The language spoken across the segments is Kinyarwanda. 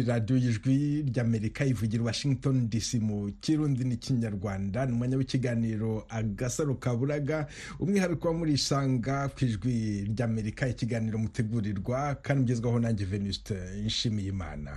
radiyo y'ijwi ry'amerika ivugira washington dc mu kirundi n'ikinyarwanda ni umwanya w'ikiganiro agasaro kaburaga umwihariko muri isanga ku ijwi ry'amerika ikiganiro mutegurirwa kandi ugezwaho nanjye venuste yishimiye imana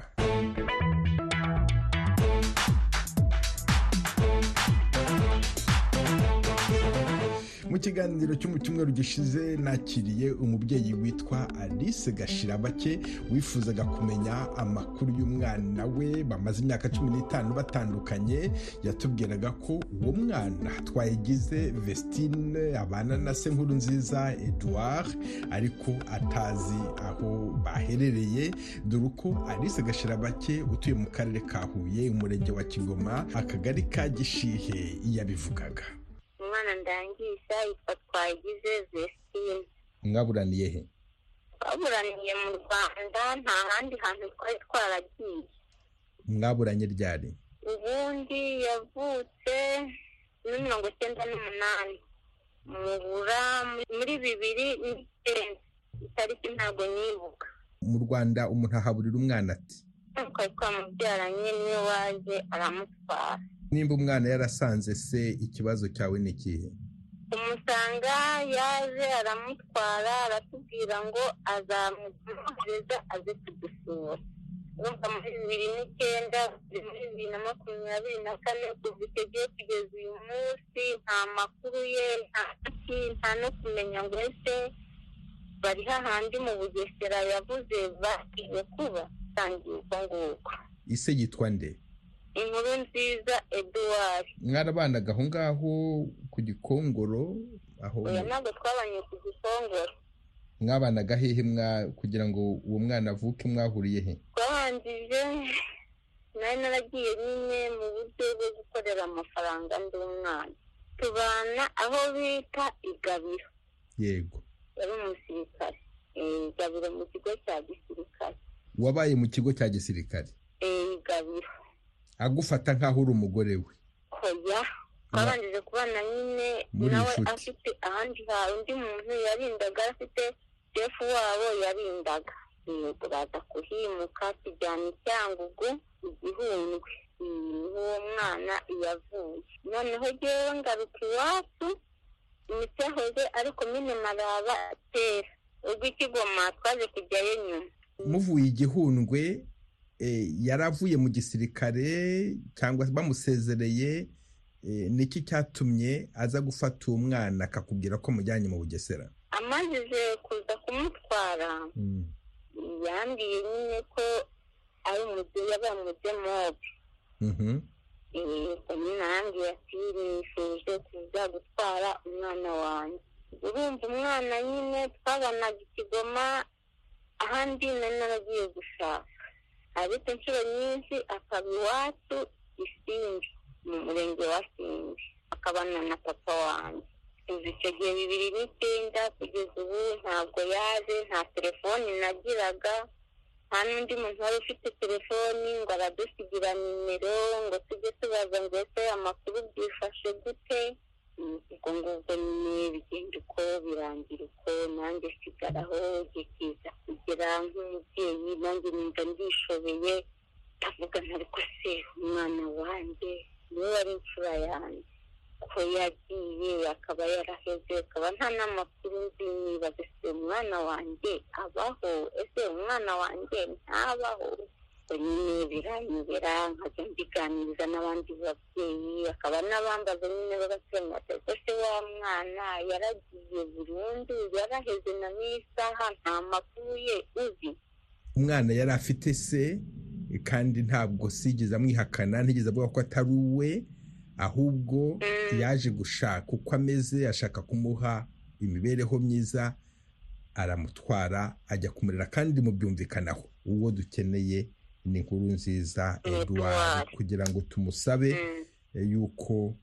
mu kiganiro cyo mu cyumweru gishize nakiriye umubyeyi witwa alice gashirabake wifuzaga kumenya amakuru y'umwana we bamaze imyaka cumi n'itanu batandukanye yatubwiraga ko uwo mwana twayigize vestine abana na se nkuru nziza edouard ariko atazi aho baherereye dore uko alice gashirabake utuye mu karere ka huye umurenge wa kigoma akagari ka gishihe yabivugaga umwana ndangiza yitwa twagize vesitine mwaburaniye he twaburaniye mu rwanda nta handi hantu twari twaragiye mwaburanye ryari ubundi yavutse muri mirongo icyenda n'umunani mubura muri bibiri n'icyenda itariki ntabwo nibuka mu rwanda umuntu ahaburira umwana ati twari twamubyaranye niwe waje aramutwara nimba umwana yarasanze se ikibazo cyawe ni ikihe umusanga yaje aramutwara aratubwira ngo azamuhereza aze kudusura urumva muri bibiri n'icyenda muri bibiri na makumyabiri na kane kuva icyo gihe kugeza uyu munsi nta makuru ye nta ki nta no kumenya ngo ese bari hahandi mu bugesera yavuze bagiye kuba tangiye uko nguko ise yitwa nde inkuru nziza eduard mwarabanaga aho ngaho ku gikongoro aho oya ntabwo twabanye ku gikongoro mwabanaga hehe mwa kugira ngo uwo mwana avuke mwahuriye he twabanjije nari naragiye nyine mu buryo bwo gukorera amafaranga ndi umwana tubana aho bita igabiro yego yari umusirikare igabiro mu kigo cya gisirikare wabaye mu kigo cya gisirikare igabiro agufata nk'aho uri umugore we hoya twabanjije kubana nyine Muri nawe inshuti. afite ahandi hantu undi muntu yarindaga afite shefu wabo yarindaga yego baza kuhimuka tujyana i cyangugu igihundwe niho uwo mwana yavuye noneho ngewe ngaruka iwacu imiti yahoze ari komine maraba tera ubwo ikigoma twaje kujyayo nyuma muvuye igihundwe eh, yaravuye mu gisirikare cyangwa bamusezereye eh, niki cyatumye aza gufata uwo mwana akakubwira ko mujyanye mu bugesera amajije kuza kumutwara yambwiye nyine ko ari umude yabaye umudemobe Mhm. umwana yambwiye ati nifuje kuza gutwara umwana wanjye urumva umwana nyine twabanaga ikigoma ahandi nari naragiye gushaka ariko inshuro nyinshi akaba iwacu isimbi mu murenge wa simbi akabana na papa wanjye kuva icyo gihe bibiri n'icyenda kugeza ubu ntabwo yaje nta telefoni nagiraga nta n'undi muntu wari ufite telefoni ngo aradusigira nimero ngo tujye tubaza ngo ese amakuru byifashe gute Mm, ubwo ngubwo nyine bigenda uko birangira uko nanjye sigaraho igihe kiza kugera nk'umubyeyi nanjye nimba ndishobeye ndavuga ntariko se umwana wanjye niwe wari imfura yanjye ko yagiye akaba yaraheze akaba nta n'amakuru nzi nibaza ese umwana wanjye abaho ese umwana wanjye ntabaho ubwo nyine biranyobera nkajya mbiganiriza n'abandi babyeyi bakaba n'abambaza nyine babasobanurira ko se wa mwana yaragiye burundu yaraheze na n'isaha nta makuru ye uzi umwana yari afite se kandi ntabwo sigeze amwihakana ntigeze avuga ko atari uwe ahubwo Mm. yaje gushaka uko ameze ashaka kumuha imibereho myiza aramutwara ajya kumurera kandi mubyumvikanaho uwo dukeneye ni inkuru nziza Edouard. eduard kugira ngo tumusabe Mm. yuko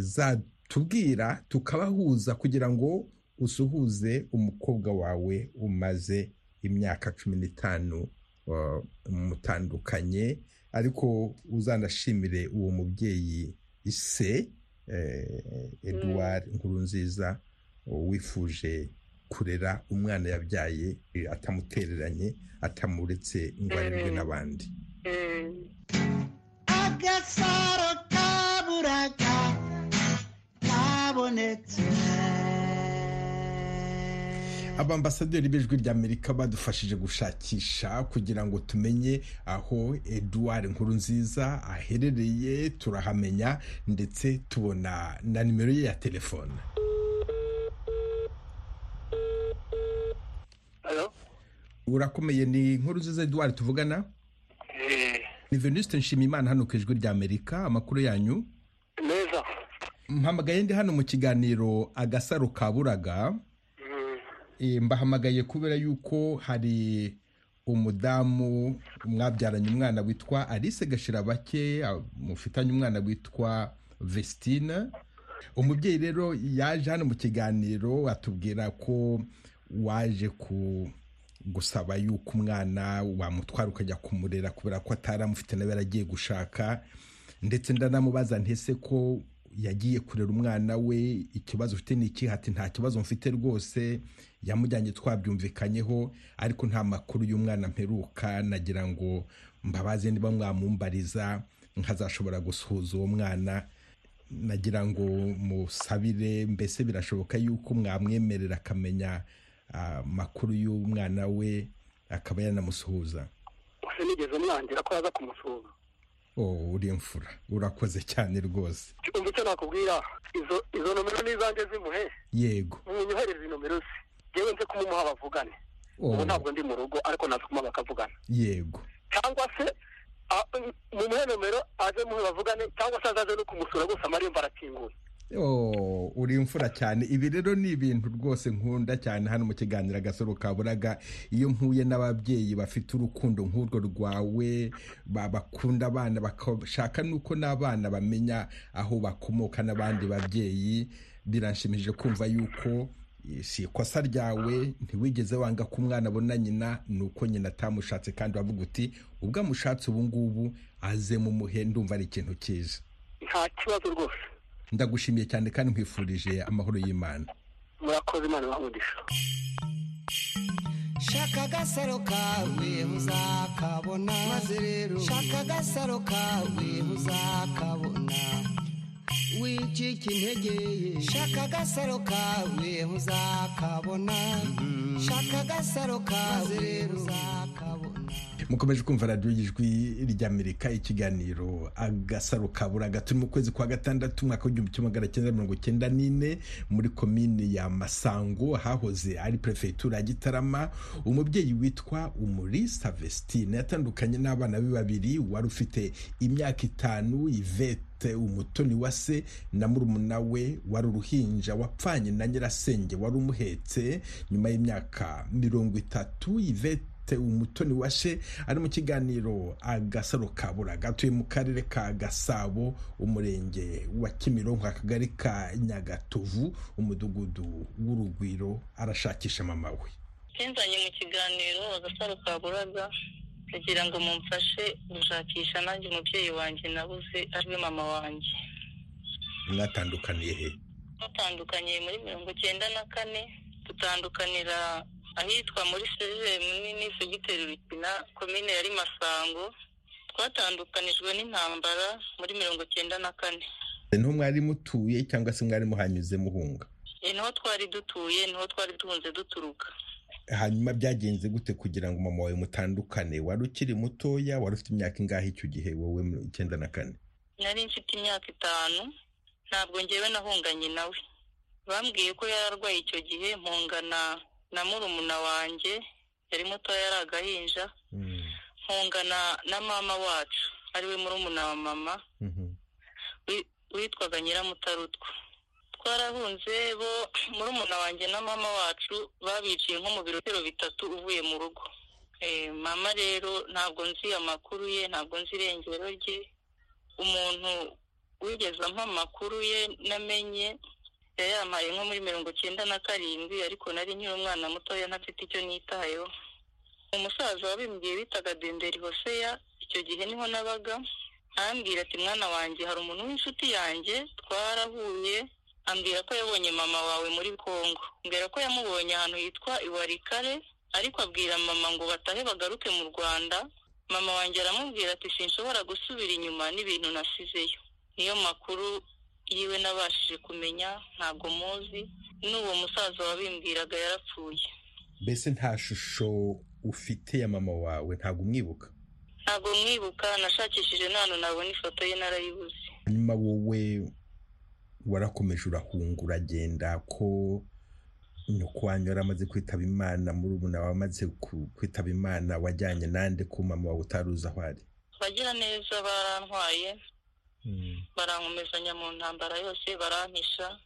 yazatubwira tukabahuza kugira ngo usuhuze umukobwa wawe umaze imyaka cumi n'itanu uh, mutandukanye ariko uzanashimire uwo mubyeyi ise eh, Edouard Nkurunziza uh, wifuje kurera umwana yabyaye atamutereranye atamuretse ngo arebwe n'abandi agasaro kaburaga kabonetse abambasaderi b'ijwi ry'amerika badufashije gushakisha kugira ngo tumenye aho eduard nkurunziza aherereye turahamenya ndetse tubona na nimero ye ya telefone urakomeye ni nkurunziza eduard tuvugana ni venuste nshimiyimana hano ku ijwi ry'amerika amakuru yanyu neza mpamagaye ndi hano mu kiganiro agasaro kaburaga Eh, mbahamagaye kubera yuko hari umudamu mwabyaranye umwana witwa alice gashirabake ah, mufitanye umwana witwa vestine umubyeyi rero yaje hano mu kiganiro atubwira ko waje ku gusaba yuko umwana wamutwara ukajya kumurera kubera ko ataramufite nawe yaragiye gushaka ndetse ndanamubaza ntese ko yagiye kurera umwana we ikibazo ufite ni iki hati nta kibazo mfite rwose yamujyanye twabyumvikanyeho ariko nta makuru y'umwana mperuka nagira ngo mbabaze niba mwamumbariza nkazashobora gusuhuza uwo mwana nagira ngo musabire mbese birashoboka yuko mwamwemerera akamenya amakuru y'umwana we akaba yanamusuhuza gusa nigeze mwangira ko yaza kumusuhuza oh uri imfura urakoze cyane rwose umva icyo nakubwira izo izo nomero ni izanjye zimuhe yego munyohereze nomero ze ngewe nze kumumuha bavugane Oh, ubu ntabwo ndi mu rugo ariko naza kumuha bakavugana yego cyangwa se a- mumuhe nomero aze muhe bavugane cyangwa se azaze no kumusura gusa amarembo arakinguye Oh, uri imfura cyane ibi rero ni ibintu rwose nkunda cyane hano mu kiganiro agasoro kaburaga iyo mpuye n'ababyeyi bafite urukundo nk'urwo rwawe ba- bakunda abana bakashaka nuko n'abana bamenya aho bakomoka n'abandi babyeyi biranshimishije kumva yuko eh, si ikosa ryawe ntiwigeze wanga ko umwana abona nyina ni uko nyina atamushatse kandi wavuga uti ubwo amushatse ubu ngubu aze mumuhe ndumva ari ikintu cyiza nta kibazo rwose ndagushimiye cyane kandi nkwifurije amahoro y'imana murakoze imana ibaha shaka agasaro kawe uzakabona maze rero shaka agasaro kawe uzakabona wicika integeye shaka agasaro kawe uzakabona shaka agasaro kawe rero uzakabona mukomeje kumva radiyo y'ijwi ry'amerika ikiganiro agasaro kaburaga turi mu kwezi kwa gatandatu umwaka w'igihumbi kimwe magana cyenda mirongo cyenda n'ine muri komine ya masango hahoze ari perefegitura ya gitarama umubyeyi witwa umurisa vestine yatandukanye n'abana be babiri wari ufite imyaka itanu ivete afite umutoni wa se na murumuna we wari uruhinja wapfanye na nyirasenge wari umuhetse nyuma y'imyaka mirongo itatu ivete umutoni wa se ari mu kiganiro agasaro kaburaga atuye mu karere ka gasabo umurenge wa kimironko akagari ka nyagatovu umudugudu w'urugwiro arashakisha mama we kinzanye mu kiganiro agasaro kaburaga kugira ngo mumfashe gushakisha nanjye umubyeyi wanjye nabuze ariwe mama wanjye mwatandukaniye he dutandukaniye muri mirongo icyenda na kane dutandukanira ahitwa muri seze munini segiteri rukina komine yari masango twatandukanijwe n'intambara muri mirongo icyenda na kane niho mwari mutuye cyangwa se mwari muhanyuze muhunga Eh, niho twari dutuye niho twari duhunze duturuka hanyuma byagenze gute kugira ngo mama wawe mutandukane wari ukiri mutoya wari ufite imyaka ingahe icyo gihe wowe mu icyenda na kane nari mfite imyaka itanu ntabwo ngewe nahunganye nawe bambwiye ko yari arwaye icyo gihe mpungana na murumuna wanjye yari mutoya yari agahinja mpungana na mama wacu ariwe murumuna wa mama Mhm. wi- witwaga nyiramutarutwa twarahunze bo murumuna wanjye na mama wacu babiciye nko mu birotero bitatu uvuye mu rugo Eh, mama rero ntabwo nzi amakuru ye ntabwo nzi irengero rye umuntu wigeze ampa amakuru ye namenye yayampaye nko muri mirongo icyenda na karindwi ariko nari nkiri umwana mutoya ntafite icyo nitayeho umusaza wabimbwiye bitaga denderi hoseya icyo gihe niho nabaga arambwira ati mwana wanjye hari umuntu w'inshuti yanjye twarahuye ambwira ko yabonye mama wawe muri congo mbwira ko yamubonye ahantu hitwa iwarikare ariko abwira mama ngo batahe bagaruke mu rwanda mama wanjye aramubwira ati sinshobora gusubira inyuma n'ibintu nasizeyo niyo makuru yiwe nabashije kumenya ntabwo muzi n'uwo musaza wabimbwiraga yarapfuye mbese nta shusho ufite ya mama wawe ntabwo umwibuka ntabwo mwibuka nashakishije n'ahantu nabona ifoto ye narayibuze hanyuma wowe warakomeje urahunga uragenda ko nyoko wanyu yari amaze kwitaba imana muri ubu nawe amaze ku- kwitaba imana wajyanye nande ko mama wawe utaruzi aho ari abagira neza barantwaye barankomezanya mu ntambara yose barampisha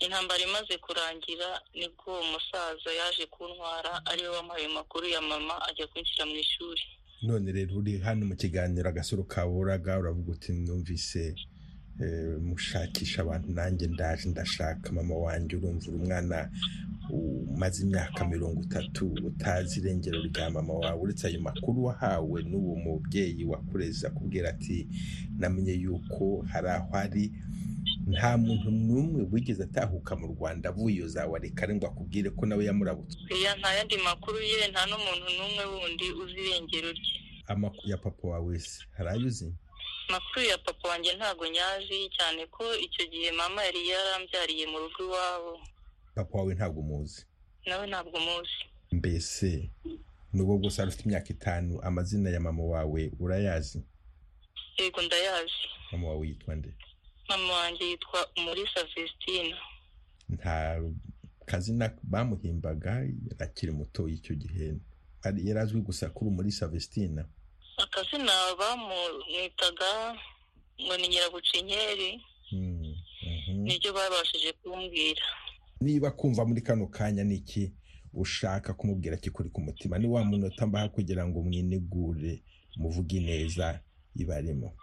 intambara imaze kurangira nibwo uwo musaza yaje kuntwara ariwe wamuhaye amakuru ya mama ajya kwinshyira mu ishuri none rero uri hano mu kiganiro agasoro kaburaga uravuga uti numvise eh, mushakisha abantu nanjye ndaje ndashaka mama wanjye urumva uri umwana umaze imyaka mirongo itatu utazi irengero rya mama wawe uretse ayo makuru wahawe n'uwo mubyeyi wakureze akubwira ati namenye yuko hari aho ari nta muntu n'umwe wigeze atahuka mu rwanda avuyoza warekare ngo akubwire ko nawe yamuramutse iya nta yandi makuru ye nta n'umuntu n'umwe wundi uzi irengero rye amakuru ya papa wawe wese hari ayo uzi amakuru ya papa wanjye ntago nyazi cyane ko icyo gihe mama yari yarambyariye mu rugo iwabo papa wawe ntabwo umuzi nawe ntabwo umuzi mbese nubwo bwose wari ufite imyaka itanu amazina ya mama wawe urayazi yego ndayazi mama wawe yitwa nde mama wanjye yitwa umulisa vesitina nta kazina bamuhimbaga akiri muto icyo gihe Ari- yari azwi gusa kuri muri savesitina akazina bamwitaga ngo ni nyirabucinkeri Mm, mhm. niryo babashije kumbwira niba kumva muri kano kanya ni iki ushaka kumubwira kikuri ku mutima ni wa munota mbaha kugira ngo mwinegure muvuge neza ibarimo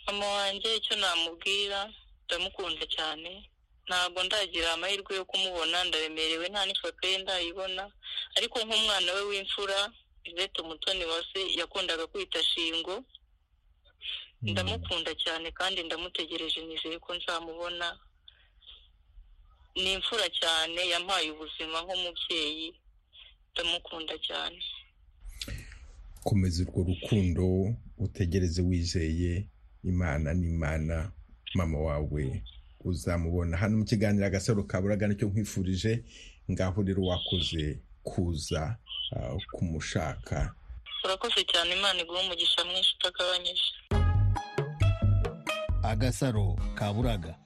mama wanjye icyo namubwira ndamukunda cyane ntabwo ndagira amahirwe yo kumubona ndaremerewe nta n'ifoto ye ndayibona ariko nk'umwana we w'imfura ivete umutoni wa se yakundaga kwita shingo Mm. ndamukunda cyane kandi ndamutegereje nizeye ko nzamubona ni imfura cyane yampaye ubuzima nk'umubyeyi ndamukunda cyane komeza urwo rukundo utegereze wizeye imana n'imana mama wawe uzamubona hano mu kiganiro agasaro kaburaga nicyo nkwifurije ngaho rero wakoze kuza ah, kumushaka urakoze cyane imana iguha umugisha mwinshi utagabanyije agasaro kaburaga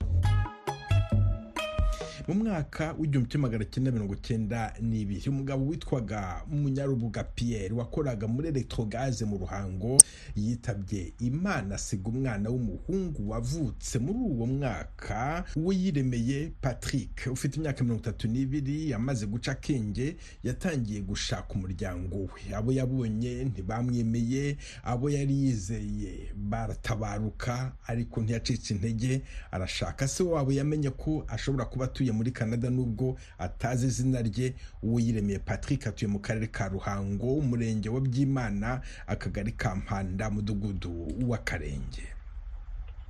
mu mwaka w'igihumbi kimwe magana cyenda mirongo cyenda n'ibiri umugabo witwaga munyarubuga piyeri wakoraga muri elegitorogaze mu ruhango yitabye imana asiga umwana w'umuhungu wavutse muri uwo mwaka uwiyiremeye patrick ufite imyaka mirongo itatu n'ibiri yamaze guca akenge yatangiye gushaka umuryango we abo yabonye ntibamwemeye abo yari yizeye baratabaruka ariko ntiyacitse intege arashaka se wabo yamenye ko ashobora kuba atuye muri canada nubwo atazi izina rye uwuyiremeye patrick atuye mu karere ka ruhango umurenge wa byimana akagari ka mpanda mudugudu w'akarenge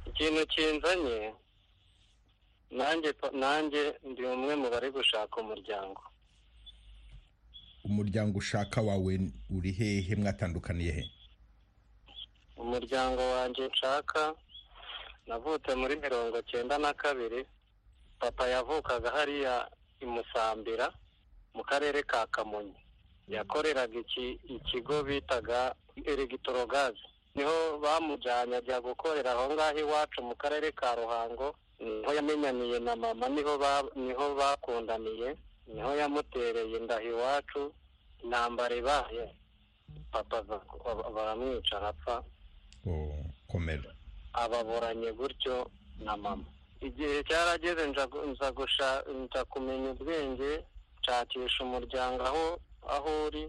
ikintu kinzanye nanjye pa- nanjye ndi umwe mu bari gushaka umuryango umuryango ushaka wawe uri hehe mwatandukaniye he umuryango wanjye nshaka navutse muri mirongo cyenda na kabiri papa yavukaga hariya i musambira mu karere ka kamonyi yakoreraga iki- ikigo bitaga elegitorogaze niho bamujyanye ajya gukorera aho ngaho iwacu mu karere ka ruhango niho yamenyaniye na mama niho ba- niho bakundaniye niho yamutereye indaho iwacu intambara ibaye papa ava- baramwica arapfa Oh, komera ababuranye gutyo na mama igihe cyarageze nza gu- nza gusha- nza kumenya ubwenge nshakisha umuryango aho aho uri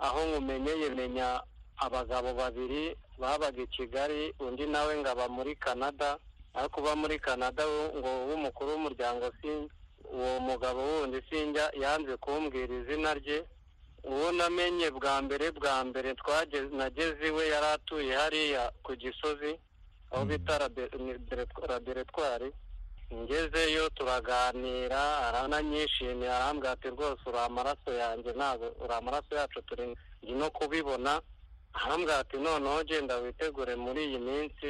aho nkumenyeye menya abagabo babiri babaga i kigali undi nawe ngaba muri canada aho kuba muri canada wo- ngo w'umukuru w'umuryango sin- uwo mugabo wundi sinjya yanze kumbwira izina rye uwo namenye bwa mbere bwa mbere twageze nageze iwe yari atuye hariya ku gisozi aho bita labe- ni- dere- laboratwari ngezeyo turaganira arananyishimiye arambwira ati rwose uri amaraso yanjye ntabwo uri amaraso yacu turi nzi no kubibona arambwira ati noneho genda witegure muri iyi minsi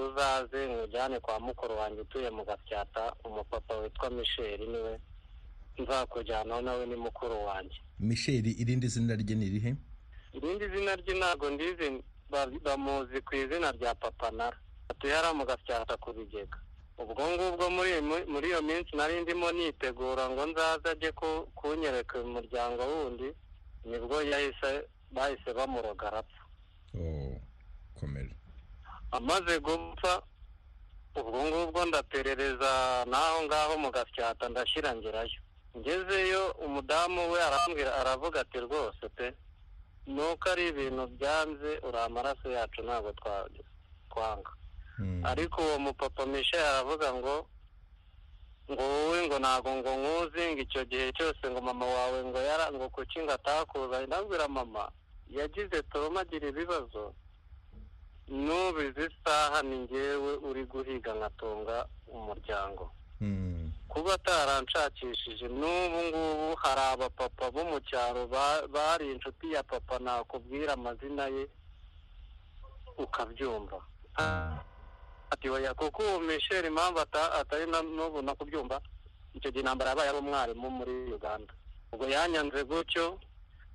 uzaze nkujyane kwa mukuru wanjye utuye mu gasyata umupapa witwa michel niwe nzakujyanaho nawe ni mukuru wanjye misheli irindi zina rye ni irihe irindi zina rye ntabwo ndizi ba- bamuzi ku izina rya papa nara atuye hariya mu gasyata ku bigega ubwo ngubwo muri iyi mi- muri iyo minsi nari ndimo nitegura ngo nzaze ajye ku- kunyereka uyu muryango wundi nibwo yahise bahise bamuroga arapfa oh komera amaze gupfa ubwo ngubwo ndaperereza n'aho ngaho mu gasyata ndashyira ngerayo ngezeyo umudamu we arambwira aravuga ati rwose pe nuko ari ibintu byanze uri amaraso yacu ntabwo twa- twanga Mm. ariko uwo mupapa Michel aravuga ngo ngo wowe ngo ntabwo ngo nkuzi ngo icyo gihe cyose ngo mama wawe ngo yara ngo kuki ngo atakuzanye ndabwira mama yagize toroma agira ibibazo nubizi isaha ni ngewe uri guhiga nkatunga umuryango Mm. kuba ataranshakishije n'ubu ngubu hari abapapa bo mu cyaro ba- bari inshuti ya papa nakubwira amazina ye ukabyumva ati oya kuko uwo misheri impamvu ata- atari na n'ubu nakubyumva icyo gihe intambara yabaye ari umwarimu muri uganda ubwo yanyanze gutyo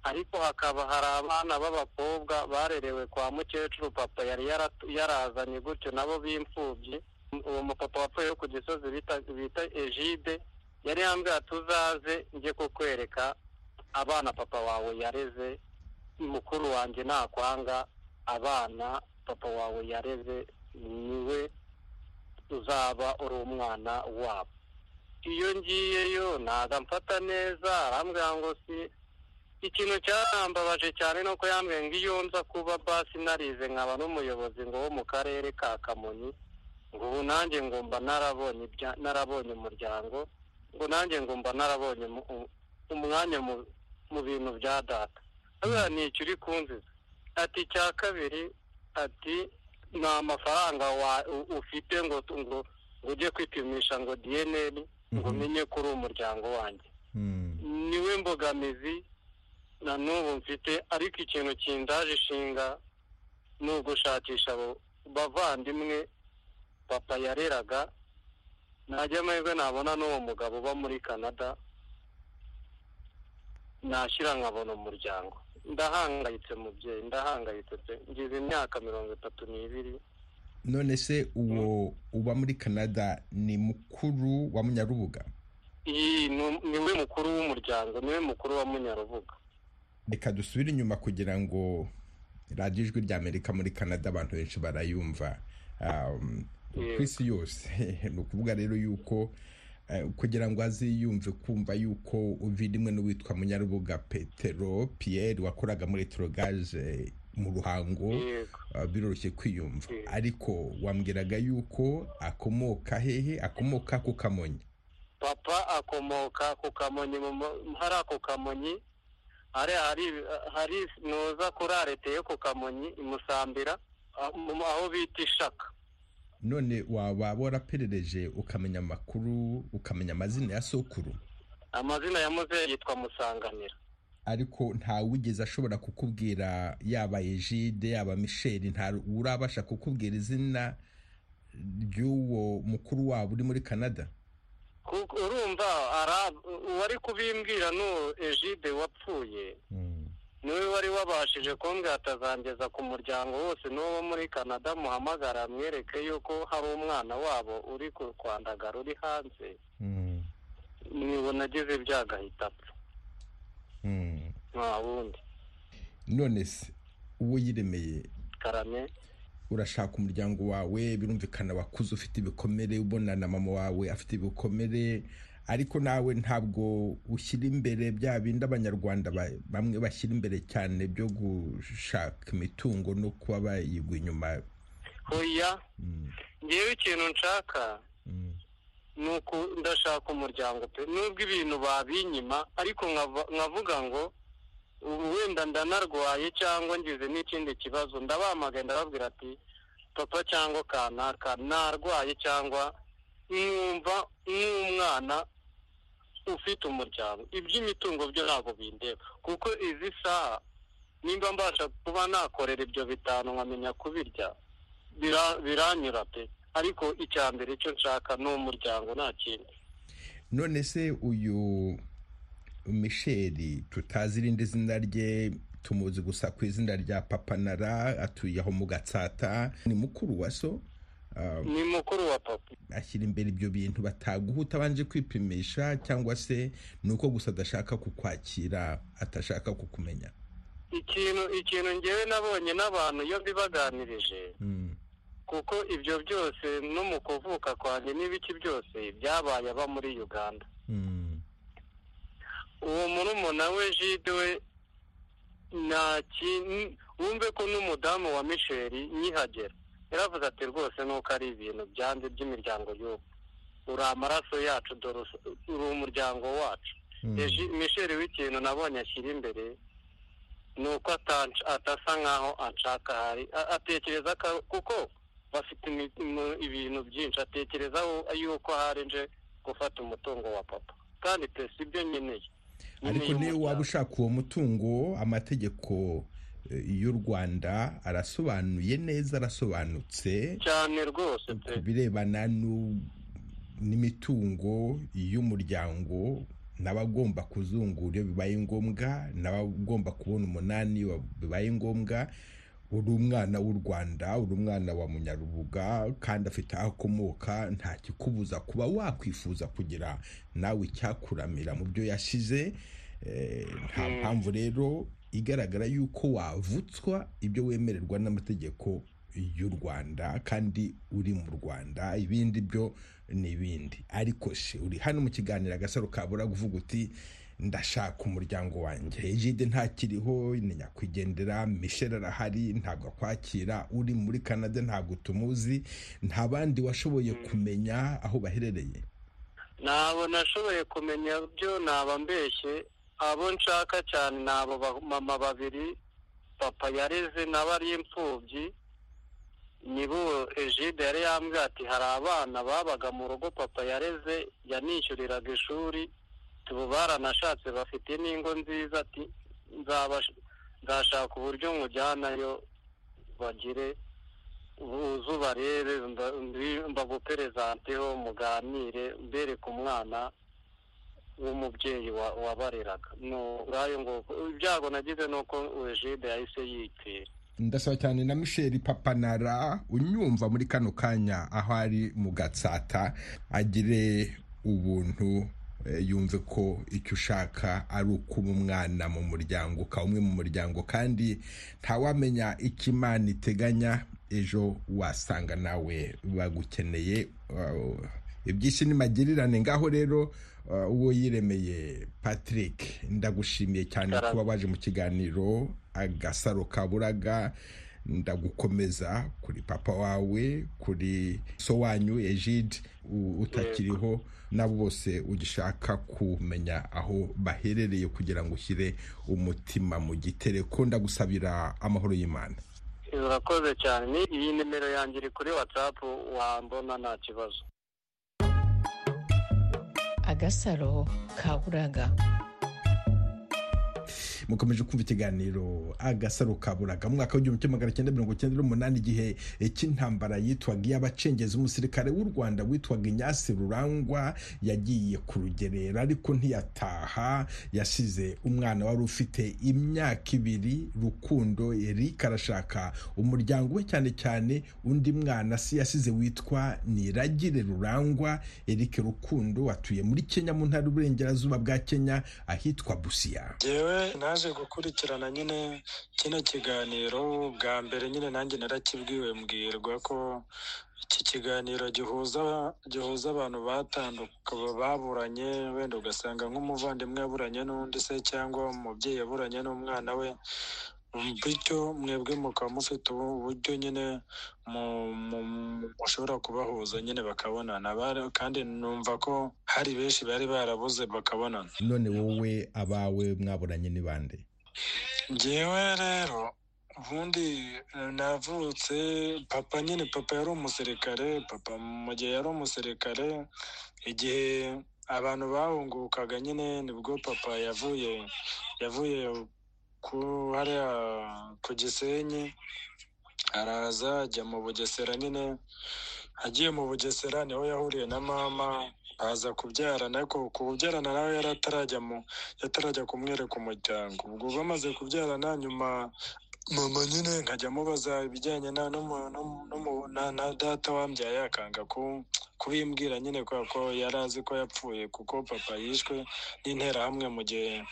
ariko hakaba hari abana b'abakobwa barerewe kwa mukecuru papa yari yaratu- yarazanye gutyo nabo b'imfubyi uwo mupapa wapfuye ku gisozi bita- bita egide yari yambwira tuzaze njye kukwereka abana papa wawe yareze mukuru wanjye nakwanga abana papa wawe yareze niwe uzaba uri umwana wabo iyo ngiyeyo ntabwo amfata neza arambwira ngo si ikintu cyarambabaje cyane ni uko yambwiye ngo iyo nza kuba basi narize nkaba n'umuyobozi ngo wo mu karere ka kamonyi ngo ubu nanjye ngo mba narabonye ibya- narabonye umuryango ngo nanjye ngo mba narabonye umu- umu- umwanya mu mu bintu bya data hariya ni icyo uri kunziza ati icya kabiri ati nta mafaranga wa- u- ufite ngo tu- ngo ngo ujye kwipimisha ngo dnl ngo umenye ko uri umuryango wanjye Mm. niwe mbogamizi na n'ubu mfite ariko ikintu kindaje ishinga ni ugushakisha abo bavandimwe papa yareraga najya amahirwe nabona n'uwo mugabo uba muri canada nashyira nkabona umuryango ndahangayitse mubyeyi ndahangayitse pe ngize imyaka mirongo itatu n'ibiri none se uwo uba muri canada ni mukuru wa munyarubuga iyi ni- niwe mukuru w'umuryango niwe mukuru wa munyarubuga reka dusubire inyuma kugira ngo radiyo ijwi ry'amerika muri canada abantu benshi barayumva Um, ku Yego. isi yose ni ukuvuga rero yuko eh, kugira ngo aziyumve kumva yuko uvirimwe n'uwitwa munyarubuga petero pierre wakoraga muri etorogage mu ruhango yego Uh, biroroshye kwiyumva Mm. ariko wambwiraga yuko akomoka hehe akomoka ku kamonyi papa akomoka ku kamonyi mu mu- hari ako kamonyi hari hari hari nuza kuri arete yo ku kamonyi imusambira aho bita ishaka none waba waraperereje ukamenya amakuru ukamenya amazina ya sokuru amazina ya muzehe yitwa musanganira ariko ntawigeze ashobora kukubwira yaba ejide yaba misheli nta urabasha kukubwira izina ry'uwo mukuru wabo uri muri canada kuko urumva ara- uwari kubimbwira n'uwo egide wapfuye niwe wari wabashije kumbwira atazangeza ku muryango wose n'uwo muri canada muhamagara mwereke yuko hari umwana wabo uri ku kwandagara uri hanze nibona agize ibyago ahita apfa nta wundi none se uwo yiremeye karame urashaka umuryango wawe birumvikana wakuze ufite ibikomere ubona na mama wawe afite ibikomere ariko nawe ntabwo ushyira imbere bya bindi abanyarwanda ba- bamwe bashyira imbere cyane byo gushaka imitungo no kuba bayigwa inyuma hoya Mm, ngewe ikintu nshaka mm, ni uku ndashaka umuryango pe nubwo ibintu babinyima ariko nkava- nkavuga ngo ubu wenda ndanarwaye cyangwa ngize n'ikindi kibazo ndabamagaye ndababwira ati papa cyangwa kanaka narwaye cyangwa mwumva nk'umwana ufite umuryango iby'imitungo byo ntabwo bindeba kuko izi saha nimba mbasha kuba nakorera ibyo bitanu nkamenya kubirya bira- biranyura pe ariko icya mbere icyo nshaka ni umuryango nta kindi none se uyu misheri tutazi irindi zina rye tumuzi gusa ku izina rya papa nara atuye aho mu gatsata ni mukuru wa so ah, ni mukuru wa papa ashyira imbere ibyo bintu bataguhuta abanje kwipimisha cyangwa se ni uko gusa adashaka kukwakira atashaka kukumenya ikintu ikintu ngewe nabonye n'abantu iyo mbibaganirije Mm. kuko ibyo byose no mu kuvuka kwanjye n'ibiki byose byabaye aba muri uganda Mm. uwo murumuna we jide we nta kintu wumve ko n'umudamu wa misheri nyihagera yaravuze ati rwose nuko ari ibintu byanze by'imiryango y'ubu uri amaraso yacu dore us- uri umuryango wacu Mm. Eji- misheri w'ikintu nabonye ashyira imbere ni uko atanca- atasa nk'aho anshaka hari a- atekereza ko- kuko bafite imi- imu- ibintu byinshi atekereza wo- yuko hari nje gufata umutungo wa papa kandi pe si byo nkeneye ariko Nkeneye niyo waba umuryango. ushaka uwo mutungo amategeko eh, y'u rwanda arasobanuye neza arasobanutse cyane rwose pe ku birebana nu- n'imitungo y'umuryango n'abagomba kuzungura iyo bibaye ngombwa n'abagomba kubona umunani iyo bibaye ngombwa uri umwana w'u rwanda uri umwana wa munyarubuga kandi afite aho akomoka nta kikubuza kuba wakwifuza kugira nawe icyakuramira mu byo yashize Eh, nta mpamvu rero igaragara y'uko wavutswa ibyo wemererwa n'amategeko y'u rwanda kandi uri mu rwanda ibindi byo ni ibindi ariko se uri hano mu kiganiro agasaro kabura uvuga uti ndashaka umuryango wanjye ejide ntakiriho ni nyakwigendera mishel arahari ntabwo akwakira uri muri canada ntabwo tumuzi nta bandi washoboye kumenya aho baherereye ntabwo nashoboye kumenya byo naba mbeshye abo nshaka cyane ni abo ba- mama babiri papa yareze nawe ari imfubyi nibo ejide yari yambwiye ati hari abana babaga mu rugo papa yareze yanishyuriraga ishuri tubu baranashatse bafite n'ingo nziza ati "Nzabash- nzashaka uburyo nkujyanayo bagire uzu barebe mba- mbi- mbaguperesanteho muganire mbereke umwana w'umubyeyi wa- wabareraga ni ngayo ngo ibyago nagize ni uko ejide yahise yitira ndasaba cyane na misheli papanara unyumva muri kano kanya aho ari mu gatsata agire ubuntu eh, yumve ko icyo ushaka ari ukuba umwana mu muryango ukaba umwe mu muryango kandi ntawamenya icyo imana iteganya ejo wasanga nawe bagukeneye uh, iby'isi ni magirirane ngaho rero uh, uwo yiremeye patrick ndagushimiye cyane Karame. kuba waje mu kiganiro agasaro kaburaga ndagukomeza kuri papa wawe kuri so wanyu ejide u- utakiriho nabo bose ugishaka kumenya aho baherereye kugira ngo ushyire umutima mu gitere ko ndagusabira amahoro y'imana urakoze cyane ni- iyi nimero yanjye iri kuri watsapu wambona nta kibazo agasaro ka buraga mukomeje kumva ikiganiro agasaro kaburaga mu mwaka w'igihumbi kimwe magana cyenda mirongo cyenda n'umunani igihe cy'intambara yitwaga iy'abacengezi umusirikare w'u rwanda witwaga inyasi rurangwa yagiye ku rugerero ariko ntiyataha yasize umwana wari ufite imyaka ibiri rukundo eric arashaka umuryango we cyane cyane undi mwana si yasize witwa niragire rurangwa eric rukundo atuye muri kenya mu ntara y'uburengerazuba bwa kenya ahitwa busiya jyewe naje gukurikirana nyine kino kiganiro bwa mbere nyine nanjye narakibwiwe mbwirwa ko iki kiganiro gihuza gihuza abantu batanduka baburanye wenda ugasanga nk'umuvandimwe yaburanye n'undi se cyangwa umubyeyi yaburanye n'umwana we bityo mwebwe mukaba mufite ubu buryo nyine mu- mu- mushobora kubahuza nyine bakabonana Bara- kandi numva ko hari benshi bari barabuze bakabonana none wowe abawe mwaburanye ni bande njyewe rero ubundi eh, navutse papa nyine papa yari umusirikare papa mu gihe yari umusirikare igihe abantu bahungukaga nyine nibwo papa yavuye yavuye ku hariya ku gisenyi araza ajya mu bugesera nyine agiye mu bugesera niho yahuriye na mama aza kubyarana ariko kubyarana nawe yari atarajya mu yatarajya kumwereka umuryango ubwo bamaze kubyarana nyuma mama nyine nkajya amubaza ibijyanye na no mu- no mu- no mu- na- na data wambyaye akanga ku- kubimbwira nyine kubera ko yari azi ko yapfuye kuko papa yishwe n'interahamwe mu gihe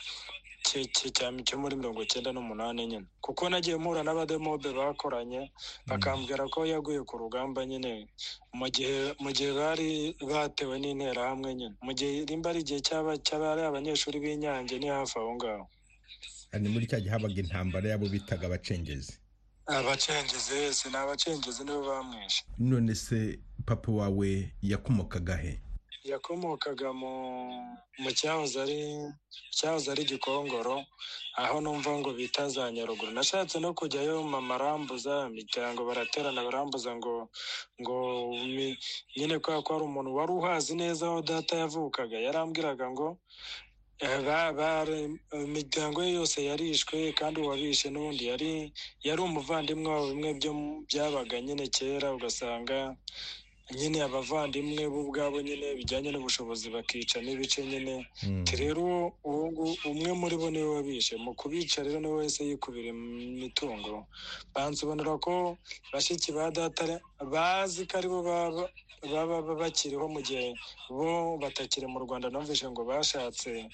cye- cye- cya- cyo muri mirongo icyenda n'umunani nyine kuko nagiye mpura n'abademobe bakoranye bakambwira ko yaguye ku rugamba nyine mu gihe mu gihe bari batewe n'interahamwe nyine mu gihe rimba ari igihe cyaba cyaba ari abanyeshuri b'inyange ni hafi aho ngaho ni muri cya gihe habaga intambara y'abo bitaga abacengezi abacengezi si ni abacengezi nibo bamwishe none se papa wawe yakomokaga he yakomokaga mu mu cyahoze ari cyahoze ari gikongoro aho numva ngo bita za nyaruguru nashatse no kujyayo mama arambuza imiryango baraterana barambuza ngo ngo mi- nyine kubera ko hari umuntu wari uhazi neza aho data yavukaga yarambwiraga ngo eh, ba- bare- imiryango ye yose yarishwe kandi uwabishe n'ubundi yari yari umuvandimwe wabo bimwe byo mu- byabaga nyine kera ugasanga nyine abavandimwe bo ubwabo nyine bijyanye n'ubushobozi bakica n'ibice nyine Mm. ati rero uwo- uwo ngu- umwe muri bo niwe wabishe mu kubica rero niwe wese yikubira imitungo bansobanura ko bashiki ba data re- bazi ko aribo baba baba baba bakiriho mu gihe bo batakiri mu rwanda numvise ngo bashatse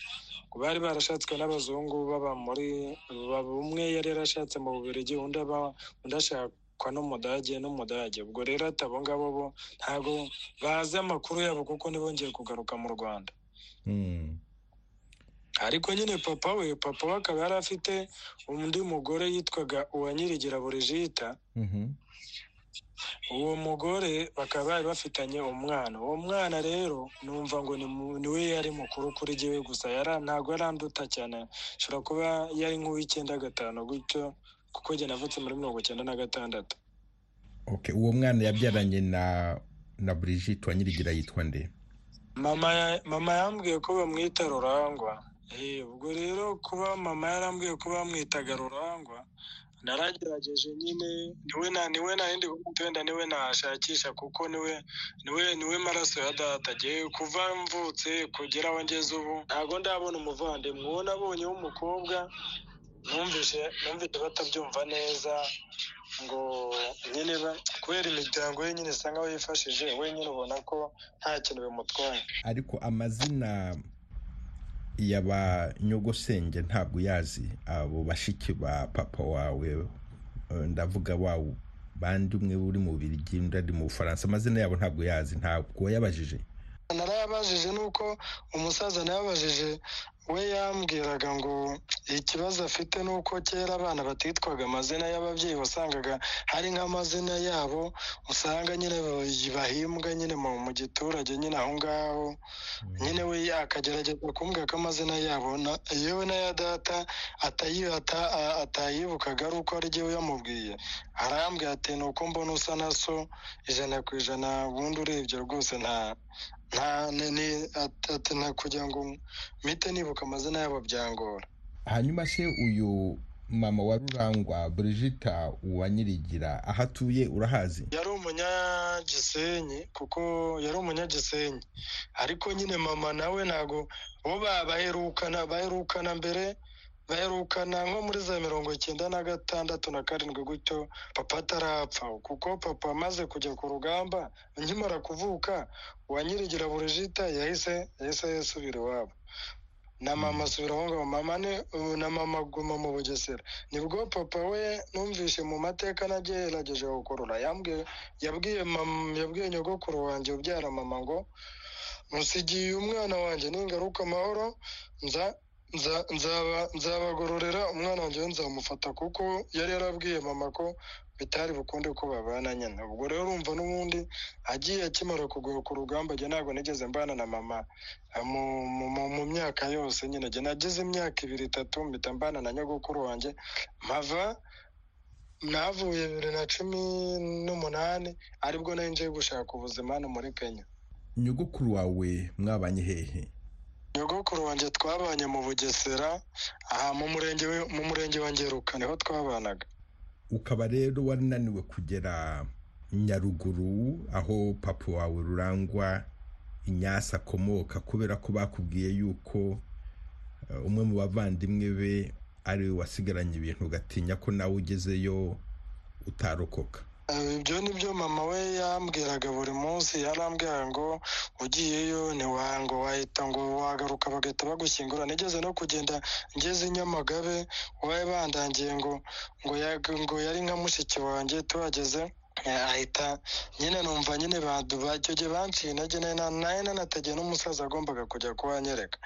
ngo bari barashatswe n'abazungu baba muri baba- umwe yari yarashatse mu bubirigi undi aba undi ashakwa n'umudage n'umudage ubwo rero ati abo ngabo bo ntabwo bazi amakuru yabo kuko ntibongeye kugaruka mu rwanda Mm. ariko nyine papa we papa we akaba yari afite undi mugore yitwaga uwanyirigira burigita Mhm. uwo mugore bakaba bari bafitanye umwana uwo mwana rero numva ngo ni mu- ni we yari mukuru kuri jyewe gusa yara ntabwo yaranduta cyane ashobora kuba yari nk'uw'icyenda gatanu gutyo kuko jye navutse muri mirongo icyenda na gatandatu Okay, uwo mwana yabyaranye na na Brigitte wanyirigira yitwa nde mama ya- mama yambwiye ko bamwita rurangwa Eh, ubwo rero kuba mama yarambwiye ko bamwitaga rurangwa naragerageje nyine niwe na niwe na yindi wenda niwe nashakisha kuko niwe niwe niwe maraso ya data agiye kuva mvutse kugera aho ngeze ubu ntabwo ndabona umuvandimwe uwo nabonye w'umukobwa numvise numvise batabyumva neza ngo nyine ba- kubera imiryango ye nyine isa nkaho yifashije we nyine ubona ko nta kintu bimutwaye ariko amazina ya ba nyogosenge ntabwo uyazi abo bashiki ba papa wawe eh, ndavuga wa bandi umwe uri mu birigi undi ari mu bufaransa amazina yabo ntabwo uyazi ntabwo wayabajije narayabajije nuko umusaza nayabajije we yambwiraga ngo ikibazo afite ni uko kera abana batitwaga amazina y'ababyeyi wasangaga hari nk'amazina yabo usanga nyine ba- bahimbwa nyine mu mu giturage nyine aho ngaho nyine we akagerageza kumbwira ko amazina yabo na yewe n'aya data atayi- ata- a- atayibukaga ari uko ari jyewe yamubwiye arambwira ati ni uko mbona usa na so ijana ku ijana ubundi urebye rwose nta nta ni- ni ati- ati nta kugira ngo mpite nibuka amazina yabo byangora hanyuma se uyu mama wa rurangwa Brigitte wanyirigira aho atuye urahazi yari umunyagisenyi kuko yari umunyagisenyi ariko nyine mama nawe ntago bo ba- baherukana baherukana mbere baherukana nko muri za mirongo icyenda na gatandatu na karindwi gutyo papa atarapfa kuko papa amaze kujya ku rugamba nkimara kuvuka uwanyirigira burigita yahise yahise yisubira iwabo na mama asubira aho ngaho mama ni ubu na mama aguma mu bugesera nibwo papa we numvise mu mateka nagerageje gukurura yambwiye yabwiye mama yabwiye nyogokuru wanjye ubyara mama ngo musigiye umwana wanjye ningaruka amahoro nza nza nzaba nzabagororera umwana wanjye we nzamufata kuko yari yarabwiye mama ko bitari bukunde ko babana nyine ubwo rero urumva n'ubundi agiye akimara kugoka ku rugamba jye ntabwo nigeze mbana na mama eh, mu- mu mu- mu myaka yose nyine jye nagize imyaka ibiri itatu mpita mbana na nyogokuru wanjye mpava navuye bibiri na cumi n'umunani aribwo nari ngiye gushaka ubuzima hano muri kenya nyogokuru wawe mwabanye hehe nyogokuru wanjye twabanye mu bugesera aha mu murenge we- mu murenge wa ngeruka niho twabanaga ukaba rero warananiwe kugera nyaruguru aho papa wawe rurangwa inyasi akomoka kubera ko bakubwiye yuko eh, umwe mu bavandimwe be ari we wasigaranye ibintu ugatinya ko nawe ugezeyo utarokoka Eh, ibyo ni byo mama we yambwiraga buri munsi yarambwiraga ngo ugiyeyo ntiwango wahita ngo wagaruka bagahita bagushyingura nigeze no kugenda ngeze i nyamagabe wawe bandangiye ngo ngo yag- ngo yari nka mushiki wanjye tuhageze eh, ahita nyine numva nyine baduba icyo gihe banciye intege nari na- nari nanategeye n'umusaza wagombaga kujya kuhanyereka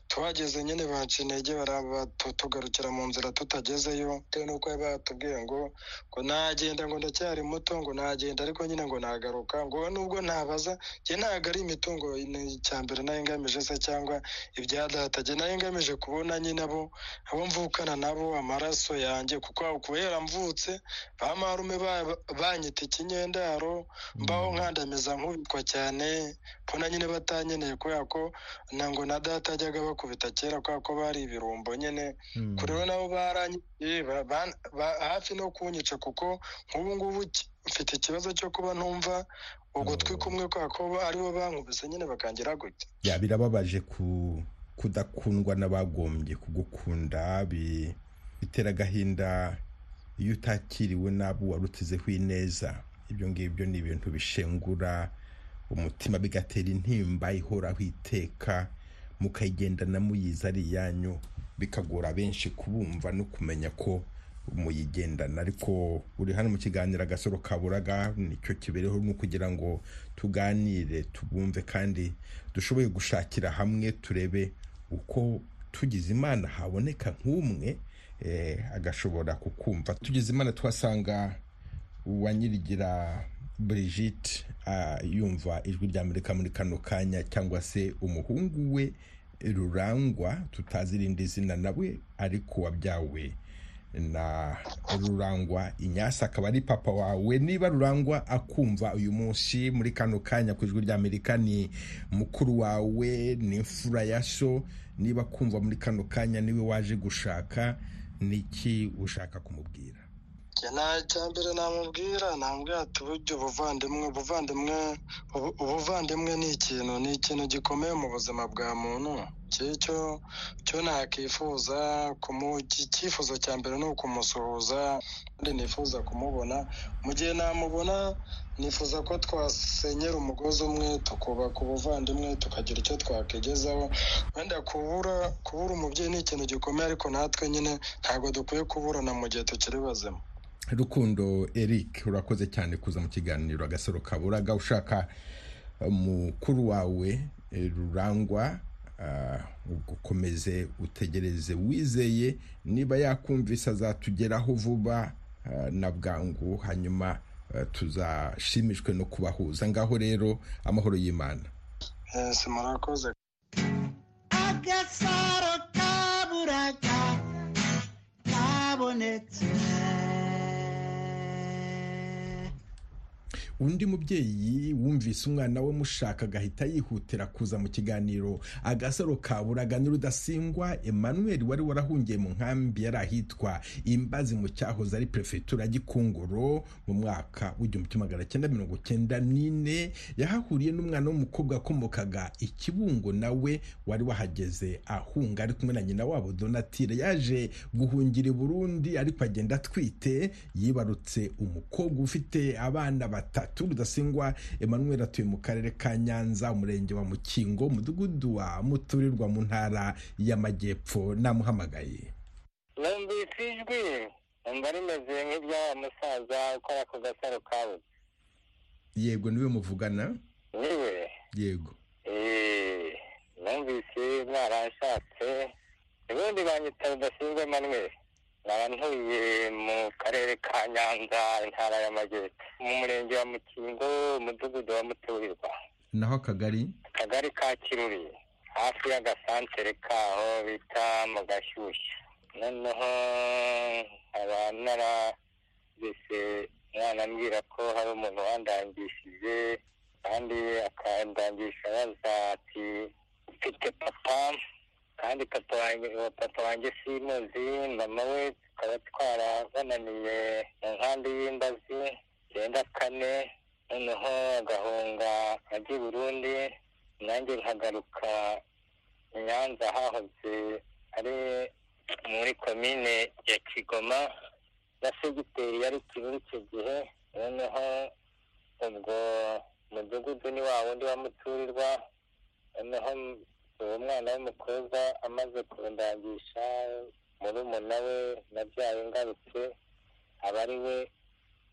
tuhageze nyine baciye intege baraba- tu- tugarukira mu nzira tutagezeyo bitewe n'uko bari batubwiye ngo ngo nagenda ngo ndacyari muto ngo nagenda ariko nyine ngo nagaruka ngo nubwo nabaza njye ntabwo ari imitungo ni- cya mbere nari ngamije se cyangwa ibya data njye nari ngamije kubona nyine abo abo mvukana nabo amaraso yanjye kuko kubera mvutse ba marume ba- banyita ikinyendaro mbaho nkandamiza nkubitwa cyane mbona nyine batanyeneye kubera ko na ngo na data yajyaga bakubita kera kubera ko bari ibirumbo nyine kuri bo nabo barangiye hafi no kunyica kuko nk'ubu ngubu ki- mfite ikibazo cyo kuba ntumva ugutwi Oh. kumwe kubera ko bo- aribo bankubise nyine bakangira gutya ya birababaje ku kudakundwa n'abagombye kugukunda bi- bitera agahinda iyo utakiriwe n'abo warutizeho ineza ibyo ngibyo ni ibintu bishengura umutima bigatera intimba ihoraho iteka mukayigendana muyizi ari iyanyu bikagora benshi kubumva no kumenya ko muyigendana ariko uri hano mu kiganiro agasoro kaburaga nicyo kibereho ni ukugira ngo tuganire tubumve kandi dushoboye gushakira hamwe turebe uko tugize imana haboneka nk'umwe eh, agashobora kukumva tugize imana tuhasanga uwa nyirigira Brigitte ah, yumva ijwi rya Amerika muri kano kanya cyangwa se umuhungu we rurangwa tutazi irindi zina nawe ariko wabyawe na rurangwa inyasi akaba ari papa wawe niba rurangwa akumva uyu munsi muri kano kanya ku ijwi rya amerika ni mukuru wawe ni imfura ya so niba akumva muri kano kanya niwe waje gushaka niki ushaka kumubwira Njye nta cya mbere namubwira namubwira ati burya ubuvandimwe ubuvandimwe ubu- ubuvandimwe ni ikintu ni ikintu gikomeye mu buzima bwa muntu Cyo- cyo cyo nakifuza kumu- iki- icyifuzo cya mbere ni ukumusuhuza kandi nifuza kumubona mu gihe namubona nifuza ko twasenyera umugozi umwe tukubaka ubuvandimwe tukagira icyo twakigezaho wenda kubura kubura umubyeyi ni ikintu gikomeye ariko natwe nyine ntabwo dukwiye kuburana mu gihe tukiri bazima rukundo eric urakoze cyane kuza mu kiganiro agasoro kaburaga ushaka eh, mukuru wawe eh, rurangwa ah, ukomeze utegereze wizeye niba yakumvise azatugeraho vuba ah, na bwangu hanyuma eh, tuzashimishwe no kubahuza ngaho rero amahoro y'imana Eh, si murakoze agasaro kaburaga kabonetse undi mubyeyi wumvise umwana we mushaka agahita yihutira kuza mu kiganiro agasaro kaburaga n'urudasingwa emmanuel wari warahungiye mu nkambi yari ahitwa imbazi mu cyahoze ari perefegitura gikongoro mu mwaka w'igihumbi kimwe magana cyenda mirongo cyenda n'ine yahahuriye n'umwana w'umukobwa wakomokaga ikibungo nawe wari wahageze ahunga ari kumwe na nyina wabo donatire yaje guhungira i burundi ariko agenda atwite yibarutse umukobwa ufite abana batatu rudasingwa emmanuel atuye mu karere ka nyanza umurenge wa mukingo umudugudu wa muturirwa mu ntara y'amajyepfo namuhamagaye numvise ijwi numva rimeze nk'irya wa musaza ukora ku gasaro kawe yego niwe muvugana niwe yego eh, numvise mwarashatse ubundi banyita rudasinzwe manuel naba ntuye mu karere ka nyanza intara y'amajyepfo mu murenge wa mukingo umudugudu wa muturirwa naho akagari akagari ka kiruri hafi y'agasantere kaho bita mu gashyushyu noneho nkaba nara numvise umwana ambwira ko hari umuntu wandangishije kandi akandangisha abaza ati mfite papa kandi papa wanjye uwo papa wanjye simuzi mama we tukaba twarabananiye mu nkambi y'imbazi icyenda kane noneho agahunga ajya i burundi nanjye nkagaruka i nyanza hahoze ari muri komine ya kigoma na segiteri yari muri icyo gihe noneho ubwo mudugudu ni wa wundi wa muturirwa noneho uwo mwana w'umukobwa amaze kundangisha murumuna we nabyaye ngarutse aba ari we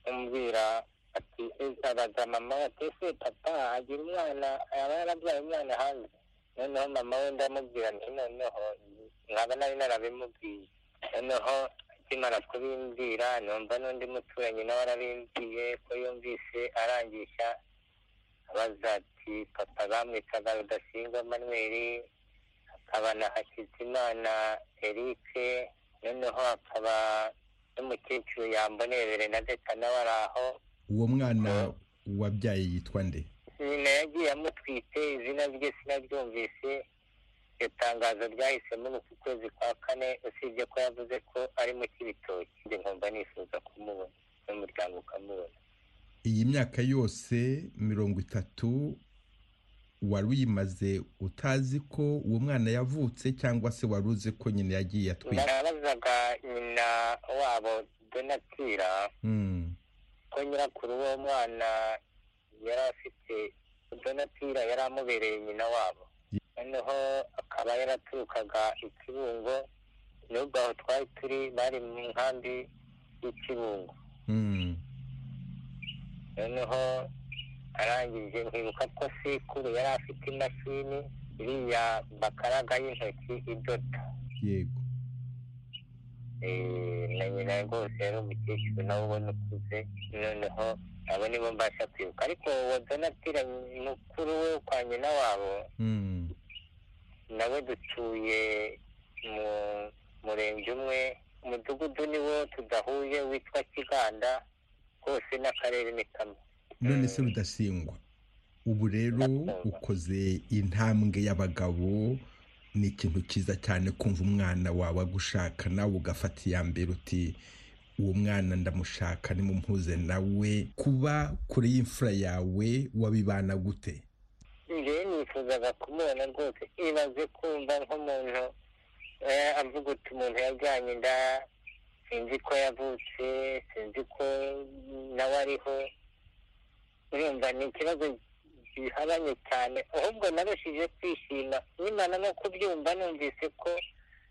umbwira ati abaza mama we ati ese papa agira umwana aba yarabyaye umwana hanze noneho mama we ndamubwira nti noneho nkaba nari narabimubwiye noneho akimara kubimbwira numva n'undi muturanyi nawe arabimbwiye ko yumvise arangisha abaza ati papa bamwitaga rudasingwa manuel akaba na hakizimana eric noneho akaba n'umukecuru yambonerebere na deta nawe ari aho uwo mwana wabyaye yitwa nde nyina yagiye amutwite izina rye sinaryumvise iryo tangazo ryahisemo ni uku kwezi kwa kane usibye ko yavuze ko ari mu cy'ibitoki njye nkumva nifuza kumubona n'umuryango ukamubona iyi myaka yose mirongo itatu wari uyimaze utazi ko uwo mwana yavutse cyangwa se wari uzi ko nyina yagiye atwite narabazaga nyina wabo donatira Mm. ko nyirakuru w'uwo mwana yari afite donatira yari amubereye nyina wabo noneho akaba yaraturukaga ikibungo nubwo aho twari turi bari mu nkambi y'ikibungo Mm. noneho arangije nkibuka ko sikuru yari afite imashini iriya bakaraga y'intoki idoda yego Eh, na nyina rwose yari umukecuru nawe ubona ukuze noneho abo nibo mbasha kwibuka ariko uwo donatira mukuru we kwa nyina wabo Mm. nawe dutuye mu murenge umwe umudugudu ni wo tudahuye witwa kiganda hose n'akarere ni kamwe none se rudasingwa ubu rero ukoze intambwe y'abagabo ni ikintu cyiza cyane kumva umwana wawe agushaka nawe ugafata iya mbere uti uwo mwana ndamushaka nimumpuze nawe kuba kure y'imfura yawe wabibana gute njyewe nifuzaga kumubona rwose ibaze kumva nk'umuntu eh, avuga uti umuntu yajyanye inda sinzi ko yavutse sinzi ko nawe ariho urumva ni ikibazo gihabanye cyane ahubwo narushije kwishima nyimana no kubyumva numvise ko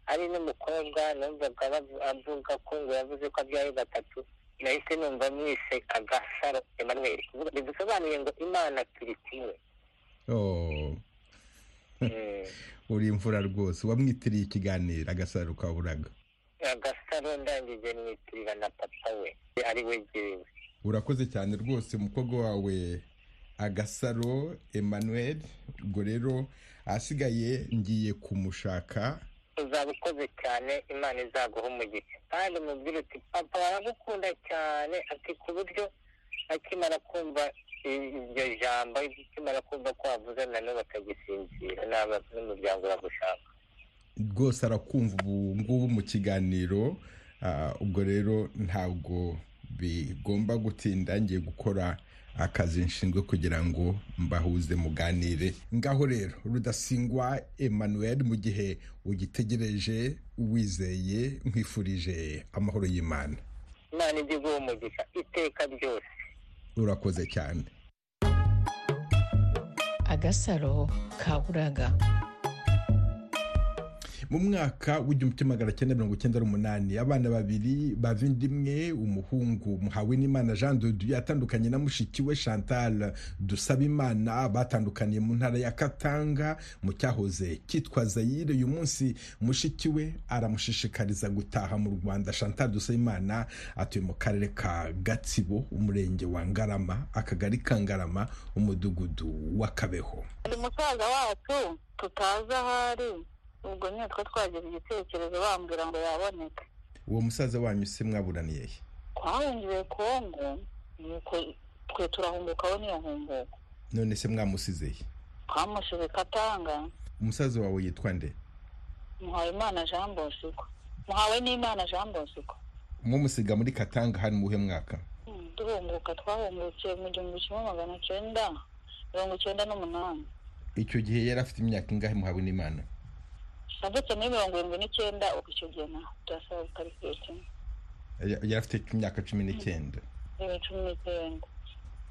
ari n'umukobwa numvaga bavu- avuga ko ngo yavuze ko abyaye gatatu nahise numva mwise agasaro emanuweli bidusobanuye ngo imana turi kumwe Oh, Mm. uri imfura rwose wamwitiriye ikiganiro agasaro kaburaga agasaro ndangije mwitirira na papa we ari we jyewe urakoze cyane rwose umukobwa wawe agasaro emmanuel ubwo rero ahasigaye ngiye kumushaka uzaba ukoze cyane imana izaguha umugisha kandi umubwire uti papa baragukunda cyane ati ku buryo akimara kumva i- iryo jambo akimara kumva ko wavuze na n'ubu akagisinzira n'aba- n'umuryango uragushaka rwose arakumva ubu ngubu mu kiganiro ah, ubwo rero ntabwo bigomba gutinda ngiye gukora akazi nshinzwe kugira ngo mbahuze muganire ngaho rero rudasingwa emmanuel mu gihe ugitegereje wizeye nkwifurije amahoro y'imana imana ijye iguha umugisha iteka ryose urakoze cyane agasaro kaburaga mu mwaka w'igihumbi kimwe magana cyenda mirongo icyenda n'umunani abana babiri bavindimwe umuhungu muhawenimana jean de dieu yatandukanye na mushiki we chantal dusabimana batandukaniye mu ntara ya katanga mu cyahoze cyitwa zayire uyu munsi mushiki we aramushishikariza gutaha mu rwanda chantal dusabimana atuye mu karere ka gatsibo umurenge wa ngarama akagari ka ngarama umudugudu wa kabeho hari musaza wacu tutazi aho ari ubwo nitwe twagize igitekerezo bambwira ngo yaboneke uwo musaza wanyu se mwaburaniye he twahungiwe kongo nuko twe turahungukaho n'iyo nkumbuko none se mwamusizeye twamushize katanga umusaza wawe yitwa nde muhawe imana jean bosco muhawe n'imana jean bosco mumusiga muri katanga hari muhe mwaka duhunguka twahungukiye mu gihumbi kimwe magana cyenda mirongo icyenda n'umunani icyo gihe yari afite imyaka ingahe muhawe n'imana navutse muri mirongo irindwi n'icyenda ubu icyo gihe naho turasaba gukarikirikira Ya- yari afite imyaka cumi n'icyenda bibiri cumi n'icyenda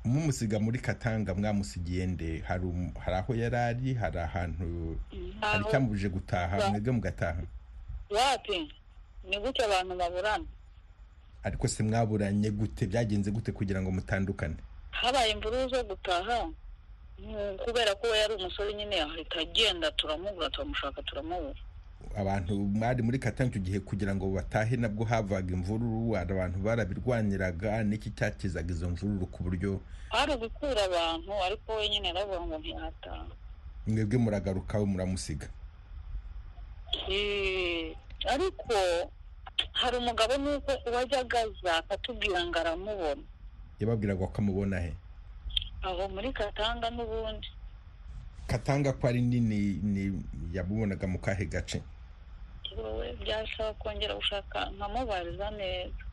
mumusiga muri katanga mwamusigiye nde hari um- hari aho yari ari hari ahantu hari Aho- icyamubuje gutaha Ba- mwebwe mugataha wapi ni gute abantu baburana ariko se mwaburanye gute byagenze gute kugira ngo mutandukane habaye imvururu zo gutaha Mm, kubera ko we yari umusore nyine ahita agenda turamubura turamushaka turamubura abantu mwari muri katanga icyo gihe kugira ngo batahe nabwo havaga imvururu hari abantu barabirwaniraga n'iki cyakizaga izo mvururu ku buryo hari ugukura abantu ariko we nyine aravuga ngo ntiyataha mwebwe muragaruka we muramusiga Eh, ariko hari umugabo nuko wajyaga aza akatubwira ngo aramubona yababwiraga ko amubona he aho muri katanga n'ubundi katanga ko ari nini ni yamubonaga mu kahe gace wowe byasaba kongera gushaka nkamubariza neza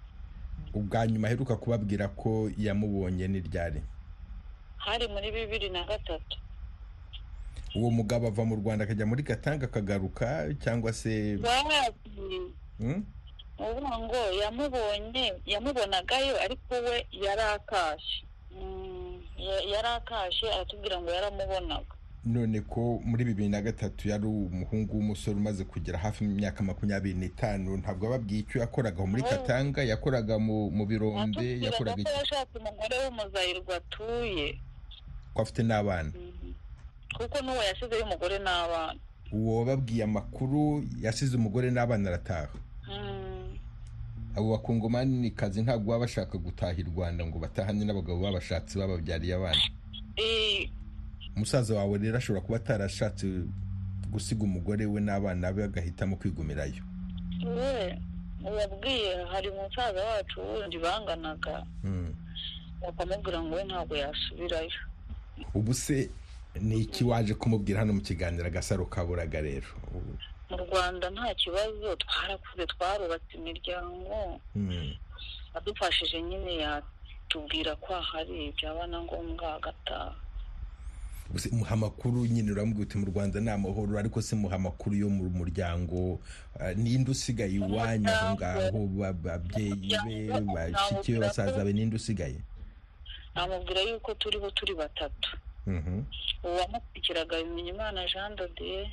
ubwa nyuma aheruka kubabwira ko yamubonye ni ryari hari muri bibiri na gatatu uwo mugabo ava mu rwanda akajya muri katanga akagaruka cyangwa se bazi Hmm? uvuga ngo yamubonye yamubonagayo ariko we yari akashe Mm, ya- yari akashe aratubwira ngo yaramubonaga none ko muri bibiri na gatatu yari umuhungu w'umusore umaze kugera hafi imyaka makumyabiri n'itanu ntabwo ababwiye icyo yakoraga muri Oh. katanga yakoraga mu mu birombe atubwiraga yakoraga ko iki yashatse umugore w'umuzayirwa atuye ko afite n'abana Mhm. kuko n'uwo yasizeho umugore n'abana uwo wababwiye amakuru yasize umugore n'abana arataha Mm, abo bakungomanikazi ntabwo baba bashaka gutaha i rwanda ngo batahane n'abagabo babashatse bababyariye abana eh, umusaza wawe rero ashobora kuba atarashatse gusiga umugore we n'abana be agahitamo kwigumirayo we wabwiye hari umusaza wacu wundi banganaga Mm. bakamubwira ngo we ntabwo yasubirayo ubu se ni iki waje kumubwira hano mu kiganiro agasaro kaburaga rero mu rwanda nta kibazo twarakuze twarubatse imiryango Mm. adufashije nyine yatubwira ko ahari byaba na ngombwa agataha Ubu se muha amakuru nyine uramubwira uti mu rwanda ni amahoro ariko se muha amakuru yo mu muryanyu ninde usigaye iwanyu aho ngaho ba- babyeyi be bashiki be basaza be ninde usigaye namubwira yuko turiho turi batatu Mhm. uwamukurikiraga bimenya imana jean dodiye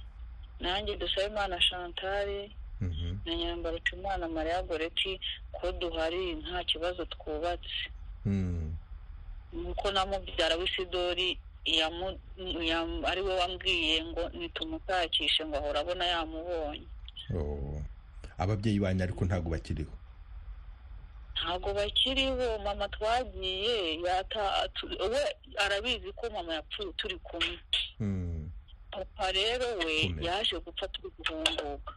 nanjye dusabe imana chantale Mhm. na nyambaro imana maria goreti ko duhari nta kibazo twubatse Mm. nuko namubyara w'isidori yamu- yam- ari we wambwiye ngo nitumutakishe ngo ahora abona yamubonye Oh. ababyeyi banyu ariko ntabwo bakiriho ntabwo bakiriho mama twagiye yata atu- we arabizi ko mama yapfuye turi kumwe Mm. papa rero we Akomeye. yaje gupfa turi guhunguka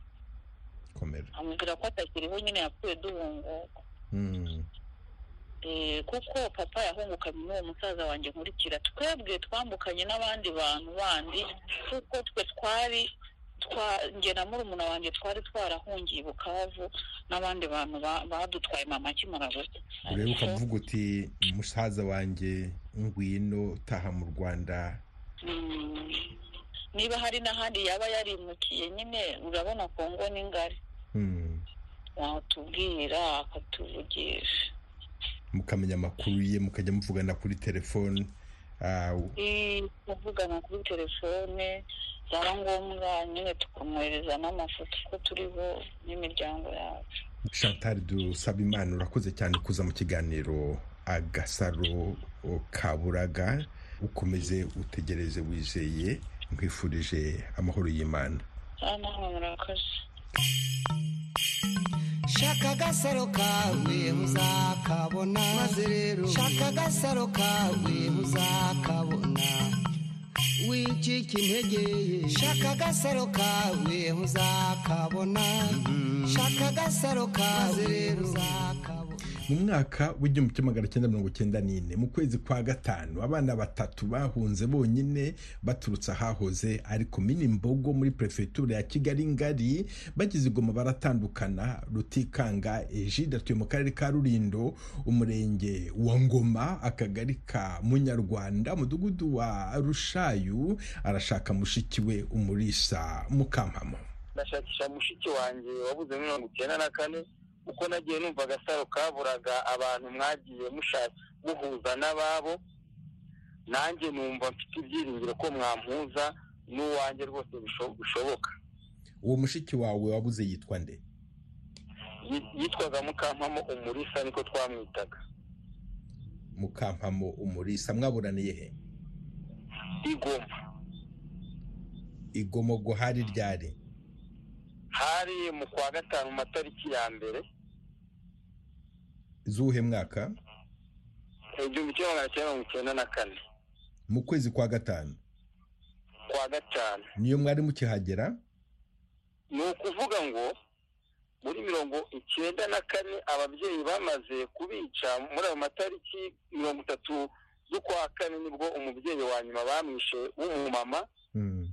komera amubwira ko atakiriho nyine yapfuye duhunguka Mm. Eh, kuko papa yahungukanye n'uwo musaza wanjye nkurikira twebwe twambukanye n'abandi bantu bandi kuko twe twari twa- njye na murumuna wanjye twari twarahungiye i bukavu n'abandi bantu ba- badutwaye mama akimara gupfa urebe ukavuga uti musaza wanjye ngwino taha mu rwanda Mm. niba hari n'ahandi yaba yarimukiye nyine urabona kongo ni ngari Mm. watubwira akatuvugisha mukamenya amakuru ye mukajya muvugana kuri telefone Ah, Eh, kuvugana kuri telefone byaba ngombwa nyine tukamwohereza n'amafoto uko turiho n'imiryango yacu chantal dusaba imana urakoze cyane kuza mu kiganiro agasaro kaburaga ukomeze utegereze wizeye nkwifurije amahoro y'imana aha nawe murakaze shaka agasaro kawe uzakabona maze rero shaka agasaro kawe uzakabona wicika integeye shaka agasaro kawe uzakabona shaka agasaro kawe uzakabona mu mwaka w'igihumbi kimwe magana cyenda mirongo cyenda n'ine mu kwezi kwa gatanu abana batatu bahunze bonyine baturutse ahahoze ari komini mbogo muri perefegitura ya kigali ngari bageze igoma baratandukana rutikanga ejide atuye mu karere ka rurindo umurenge wa ngoma akagari ka munyarwanda umudugudu wa rushayu arashaka mushiki we umurisa mukampamo ndashakisha mushiki wanjye wabuze mirongo icyenda na kane uko nagiye numva agasaro kaburaga abantu mwagiye mushaka muhuza n'ababo nanjye numva mfite ibyiringiro ko mwampuza n'uwanjye rwose bisho- bishoboka uwo mushiki wawe wabuze yitwa nde Yi- yitwaga mukampamo umurisa niko twamwitaga mukampamo umurisa mwaburaniye he igoma igomo guhari ryari hari mu kwa gatanu mu matariki ya mbere z'uhe mwaka igihumbi kimwe magana cyenda mirongo icyenda na kane mu kwezi kwa gatanu kwa gatanu niyo mwari mukihagera ni ukuvuga ngo muri mirongo icyenda na kane ababyeyi bamaze kubica muri ayo matariki mirongo itatu z'ukwa kane nibwo umubyeyi wa nyuma bamwishe w'umumama Mm.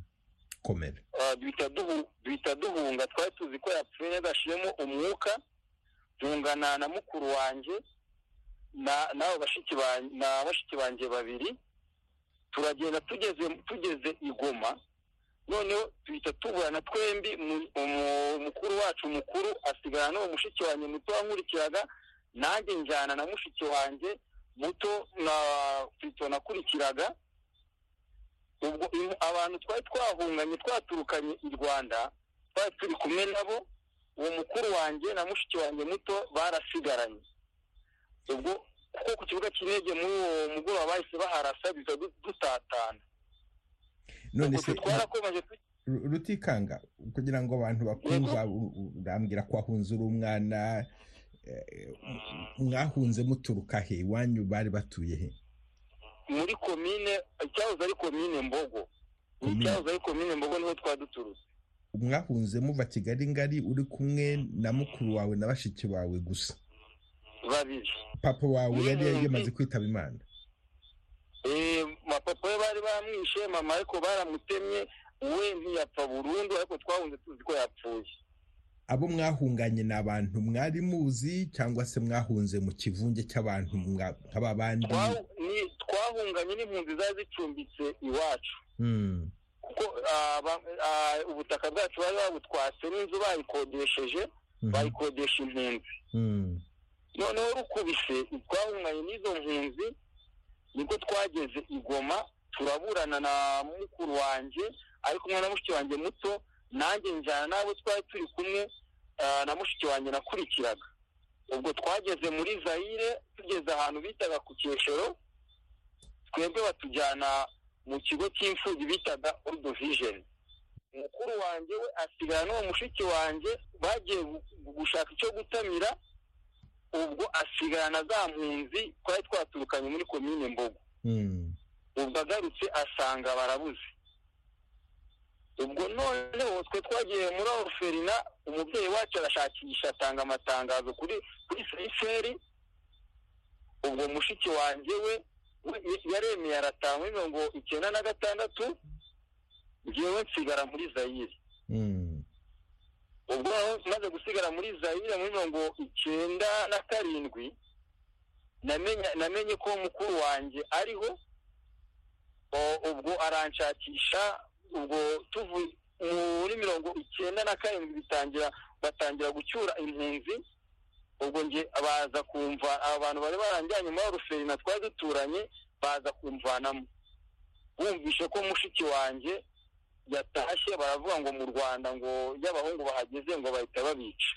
komera Ah, duhita duhu- duhita duhunga twari tuzi ko yapfuye yadashiyemo umwuka duhungana na mukuru wanjye na n'abo bashiki ba- na bashiki banjye babiri turagenda tugeze tugeze igoma noneho duhita tuburana twembi mu- umu- mukuru wacu mukuru asigara n'uwo mushiki wanjye muto wankurikiraga nanjye njyana na mushiki wanjye muto na fito nakurikiraga ubwo in- abantu twari twahunganye twaturukanye i rwanda twari turi kumwe nabo uwo mukuru wanjye na mushiki wanjye muto barasigaranye ubwo kuko ku kibuga cy'indege muri uwo mugoroba bahise baharasa biza du- dutatana none ubwo se twarakomeje tu- Ru- rutikanga kugira ngo abantu bakumva u- u- urambwira ko wahunze uri umwana eh, mwahunze muturuka he iwanyu bari batuye he muri komine icyahoze ari komine mbogo Komine. icyahoze ari komine mbogo niho twari duturutse mwahunze muva kigali ngari uri kumwe na mukuru wawe na bashiki bawe gusa babiri papa wawe yari Mhm. yamaze kwitaba imana Eh, mapapa we bari bamwishe mama ariko baramutemye we ntiyapfa burundu ariko twahunze tuzi ko yapfuye abo mwahunganye ni abantu mwari muzi cyangwa se mwahunze mu kivunge cy'abantu mwa- nk'aba bandi Twa- ni- twahunganye n'impunzi zari zicumbitse iwacu Mm. kuko ah, ba- ah, ubutaka bwacu bari babutwatse n'inzu bayikodesheje Mhm. bayikodesha impunzi Mm. noneho rukubise twahunganye n'izo mpunzi nibwo twageze igoma turaburana na mukuru wanjye ari kumwe na mushiki wanjye muto nanjye njyana n'abo twari turi kumwe ah, na mushiki wanjye nakurikiraga ubwo twageze muri zayire tugeze ahantu bitaga ku cyeshero twebwe batujyana mu kigo cy'imfubyi bitaga orudovijeni mukuru wanjye we asigara n'uwo mushiki wanjye bagiye gu- gu- gushaka icyo gutamira ubwo asigarana za mpunzi twari twaturukanye muri komine mbogo Mm. ubwo agarutse asanga barabuze ubwo noneho twe twagiye muri orferina umubyeyi wacu arashakisha atanga amatangazo kuri kuri seyiferi ubwo mushiki wanjye we we yaremeye arataha muri mirongo icyenda na gatandatu ngewe nsigara muri zayire Mm. ubwo noneho maze gusigara muri zayire muri mirongo icyenda na karindwi namenya- namenye ko mukuru wanjye ariho O- ubwo aranshakisha ubwo tuvuye muri mirongo icyenda na karindwi bitangira batangira gucyura impunzi ubwo nge baza kumva abantu bari baranjyanye muri ruferina twari duturanye baza kumvanamo bumvishe ko mushiki wanjye yatashye baravuga ngo mu rwanda ngo iyo abahungu bahageze ngo bahita babica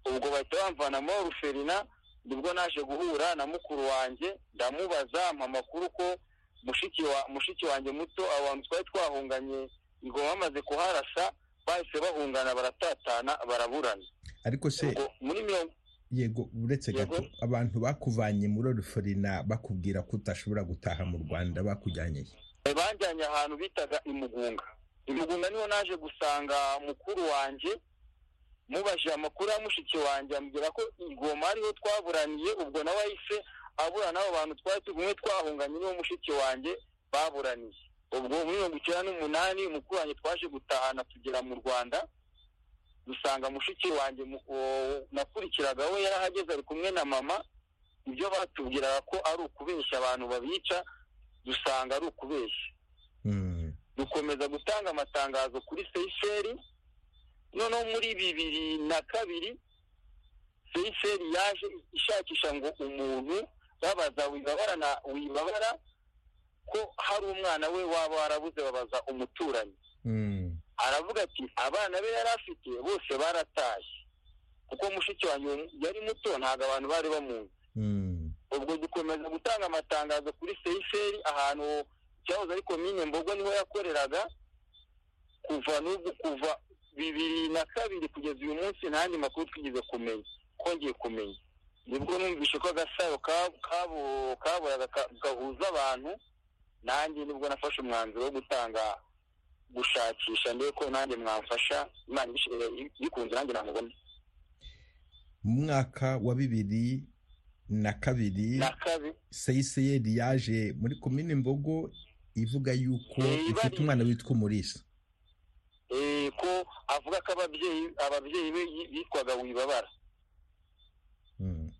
ubwo bahita bamvana muri ruferina nibwo naje guhura na mukuru wanjye ndamubaza ampa amakuru ko mushiki wa mushiki wanjye muto abantu twari twahunganye ngo bamaze kuharasa bahise bahungana baratatana baraburana ariko se ubwo muri mirongo yego uretse Yego. gato abantu bakuvanye muri oriforina bakubwira ko udashobora gutaha mu rwanda bakujyanye he? banjyanye ahantu bitaga imugunga imugunga niho naje gusanga mukuru wanjye mubajije amakuru ya mushiki wanjye ambwira ko ingoma ariho twaburaniye ubwo nawe yahise abura n'abo bantu twari tugumye twahunganye n'uwo mushiki wanjye baburaniye ubwo muri mirongo icyenda n'umunani umukuranyi twaje gutahana tugera mu rwanda dusanga mushiki wanjye mu- uwo nakurikiraga we yarahageze ari kumwe na mama ibyo batubwiraga ko ari ukubeshya abantu babica dusanga ari ukubeshya Mm. dukomeza gutanga amatangazo kuri seyiseri noneho muri bibiri na kabiri seyiseri yaje ishakisha ngo umuntu babaza wibabara na wibabara ko hari umwana we waba warabuze babaza umuturanyi Mm. aravuga ati abana be yari afite bose baratashye kuko mushiki wanjye uwo mu- yari muto ntabwo abantu bari bamuzi Mm. ubwo dukomeza gutanga amatangazo kuri seyiseri ahantu cyahoze ari komine mbogo niho yakoreraga kuva n'ubwo kuva bibiri na kabiri kugeza uyu munsi nta yandi makuru twigeze kumenya twongeye kumenya nibwo numvishe ko agasaro ka- kabo- kaboraga ka- gahuza abantu nanjye nibwo nafashe umwanzuro wo gutanga gushakisha ndebe ko nanjye mwamfasha imana ibishije- ibikunze nanjye namubona mu mwaka wa bibiri na kabiri na kabiri seyiseyeri yaje muri komine mbogo ivuga yuko Eh, ifite bari- umwana witwa umurisa eh, ko avuga ko ababyeyi ababyeyi be yi- bitwaga wibabara Mm.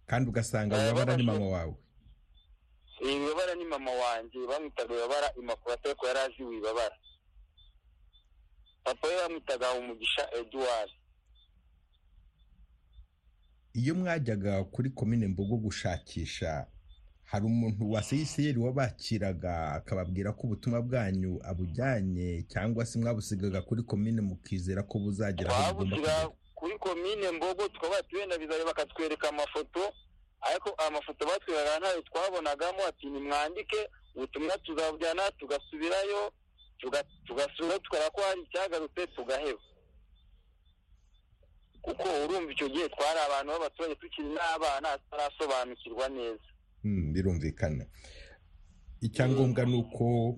kandi ugasanga Eh, wibabara ni babashe- mama wawe Eh, wibabara ni mama wanjye bamwitaga wibabara imakurata ariko yari azi wibabara papa we bamwitaga umugisha eduwari iyo mwajyaga kuri komine mbogo gushakisha hari umuntu wa seyisiyeri wabakiraga akababwira ko ubutumwa bwanyu abujyanye cyangwa se mwabusigaga kuri komine mukizera ko buzagera aho bugomba twabushyira kugera kuri komine mbogo tukaba bati wenda bizareba bakatwereka amafoto ariko amafoto batwereka ntayo twabonagamo ati nimwandike ubutumwa tuzabujyana tugasubirayo tuga- tugasura tukora ko hari icyagarutse tugaheba kuko urumva icyo gihe twari abantu b'abaturage tukiri n'abana tutarasobanukirwa neza Mm, birumvikana icyangombwa ni uko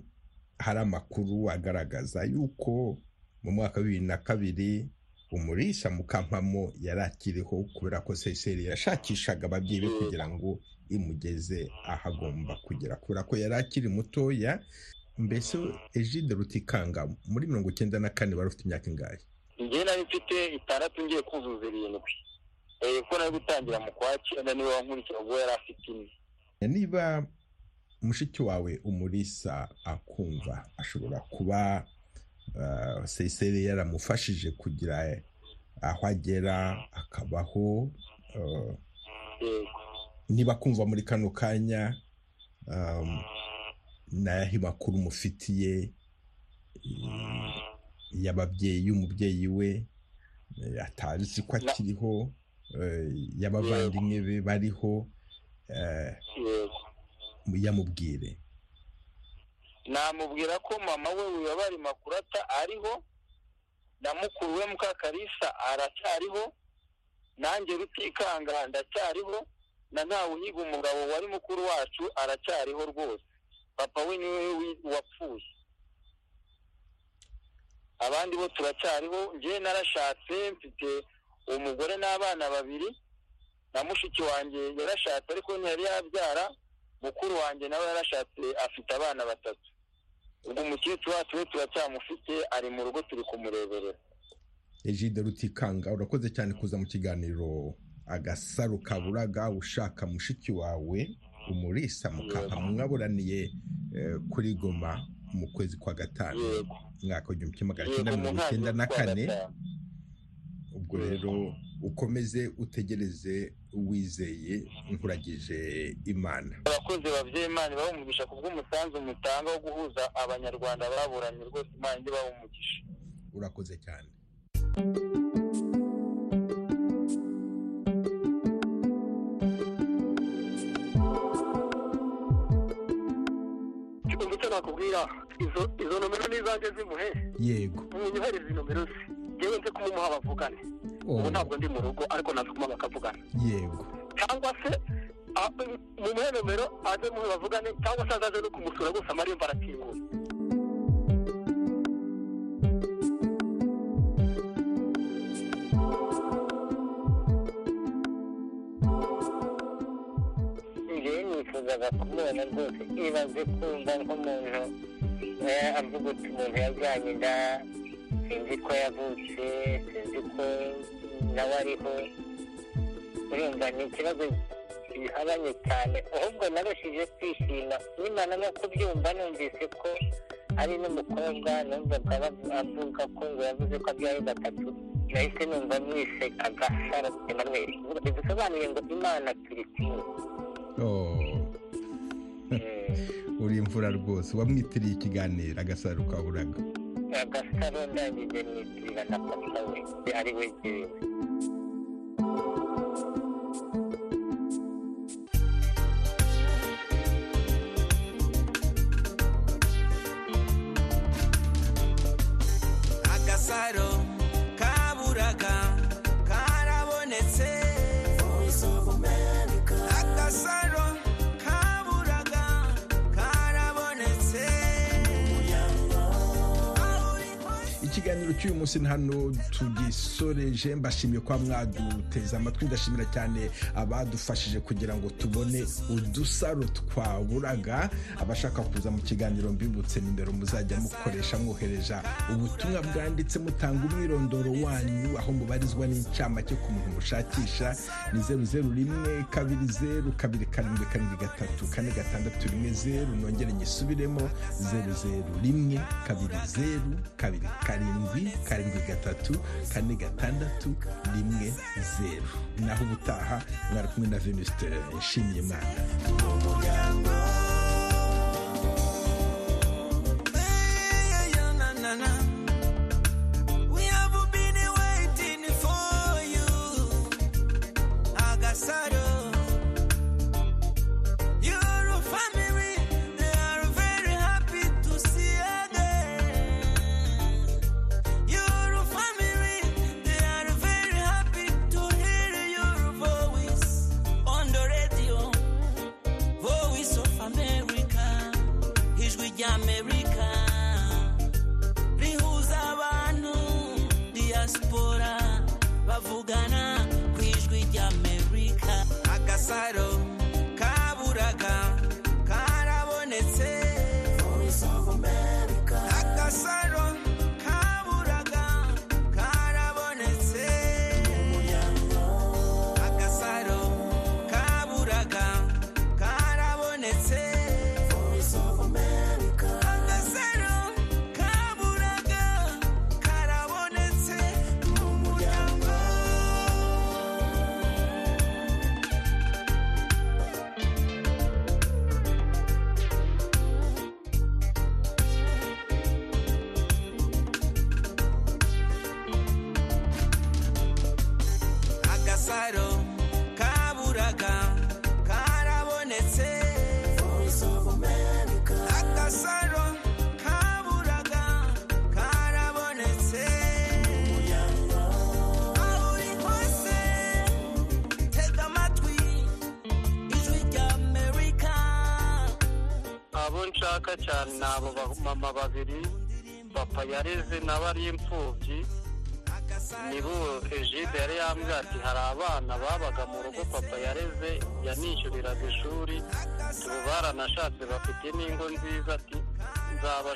hari amakuru agaragaza yuko mu mwaka wa bibiri na kabiri umurisha mukampamo yari akiriho kubera ko seyiseri yashakishaga ababyeyi be kugira ngo imugeze aho agomba kugera kubera ko yari akiri mutoya mbese ejide rutikanga muri mirongo icyenda na kane wari ufite imyaka ingahe njye nari mfite itandatu ngiye kuzuza irindwi Eh, ko nari gutangira mu kwa cyenda niwe wankurikira ubwo yari afite ine niba mushiki wawe umurisa akumva ashobora kuba uh, seyiseri yaramufashije kugira aho agera akabaho uh, yego niba akumva muri kano kanya um, n'ayahe makuru mufitiye eh, y'ababyeyi y'umubyeyi we eh, atazi ko akiriho eh, y'abavandimwe be bariho eh, yego yamubwire namubwira ko mama we wibabara makurata ariho na mukuru we mukakarisa aracyariho nanjye rutikanga ndacyariho na ntawuhiga umugabo wari mukuru wacu aracyariho rwose papa we niwe wi- wapfuye abandi bo turacyariho njyewe narashatse mfite umugore n'abana babiri na mushiki wanjye yarashatse ariko ntiyari yabyara mukuru wanjye nawe yarashatse afite abana batatu ubwo umukecuru wacu we turacyamufite ari mu rugo turi kumureberera ejide rutikanga urakoze cyane kuza mu kiganiro agasaro kaburaga ushaka mushiki wawe umurisa mukaba mwaburaniye eh, kuri goma mu kwezi kwa gatanu yego umwaka w'igihumbi kimwe magana yego cyenda mu mirongo icyenda ntangiriro na z'ukwa kane gatanu. ubwo rero ukomeze utegereze wizeye nkuragije imana abakozi babyeyi imana ibahumugisha ku bw'umusanzu mutanga wo guhuza abanyarwanda baburanye rwose imana ijye ibahumugisha urakoze cyane ubu icyo nakubwira izo nomero n'izajya zimuhe yego umuntu uhereza nomero ze yewe nze kumumuha bavugane ubu Oh, ntabwo ndi mu rugo ariko naza kumuha bakavugana yego cyangwa se a- mu muhe nomero aze muhe bavugane cyangwa se azaze no kumusura gusa amarembo arakinguye none rwose ibanze kumva nk'umuntu eh, avuga uti umuntu yajyanye inda sinzi ko yavutse sinzi ko nawe ariho urumva ni ikibazo bihabanye cyane ahubwo nabashije kwishima nyimana no kubyumva numvise ko ari n'umukobwa numvaga bavu- avuga ko ngo yavuze ko abyaye gatatu nahise numva mwiseka gasaro emmanuel bidusobanuye ngo imana turi kumwe Oh, Mm, uri imvura rwose wamwitiriye ikiganiro agasaro ka buraga agasaro ndangije mwitirira na papa we ari we jyewe agasaro kaburaga karabonetse agasaro kaburaga karabonetse ikiganiro cy'uyu munsi ni hano tugisoreje mbashimiye kwa mwaduteze amatwi ndashimira cyane abadufashije kugira ngo tubone udusaro twaburaga abashaka kuza mu kiganiro mbibutse nimero muzajya mukoresha mwohereja ubutumwa bwanditse mutanga umwirondoro wanyu aho mubarizwa n'incamake ku muntu mushakisha ni zeru zeru rimwe kabiri zeru kabiri karindwi karindwi gatatu kane gatandatu rimwe zeru nongere nyisubiremo zeru zeru rimwe kabiri zeru kabiri karindwi karindwi gatatu kane gatandatu rimwe zeru naho ubutaha mwari kumwe na venuste nshimiye imana Voice of America, ijwi ry'amerika rihuza abantu diaspora bavugana ku ijwi ry'amerika agasaro kaburaga karabonetse agasaro kaburaga karabonetse agasaro kaburaga karabonetse agasaro kaburaga karabonetse mu muryango agasaro kaburaga karabonetse agasaro kaburaga karabonetse aho uri hose tega amatwi ijwi rya amerika abo nshaka cyane ni abo bamama babiri papa yareze nawe ari imfubyi nibo egide yari yambwira ati hari abana babaga mu rugo papa yareze yanishyuriraga ishuri ubu baranashatse bafite n'ingo nziza ati nzaba-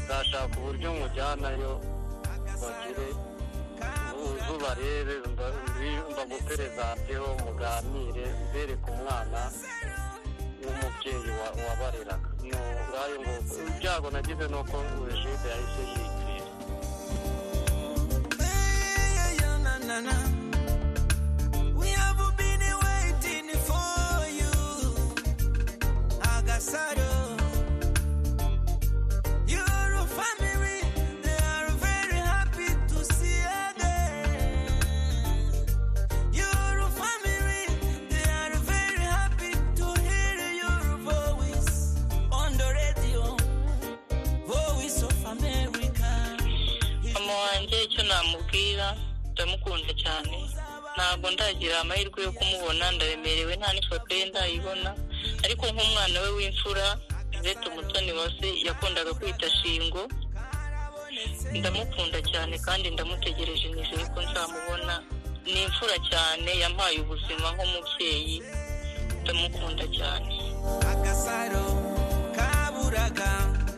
nzashaka uburyo mujyanayo bagire ubuzu barebe mbi- mbaguperezateho muganire mbereke umwana n'umubyeyi wa- wabareraga ni ubwayo ngo ibyago nagize ni uko regide yahise yiyitirira We have been waiting for you, Agasaro. Your family, they are very happy to see again. Your family, they are very happy to hear your voice on the radio, voice of America. mama wanjye icyo namubwira ndamukunda cyane ntabwo ndagira amahirwe yo kumubona ndabemerewe nta n'ifoto ye ndayibona ariko nk'umwana we w'imfura Yvette umutoni wase yakundaga kwita shingo ndamukunda cyane kandi ndamutegereje nizere ko nzamubona ni imfura cyane yampaye ubuzima nk'umubyeyi ndamukunda cyane agasaro kaburaga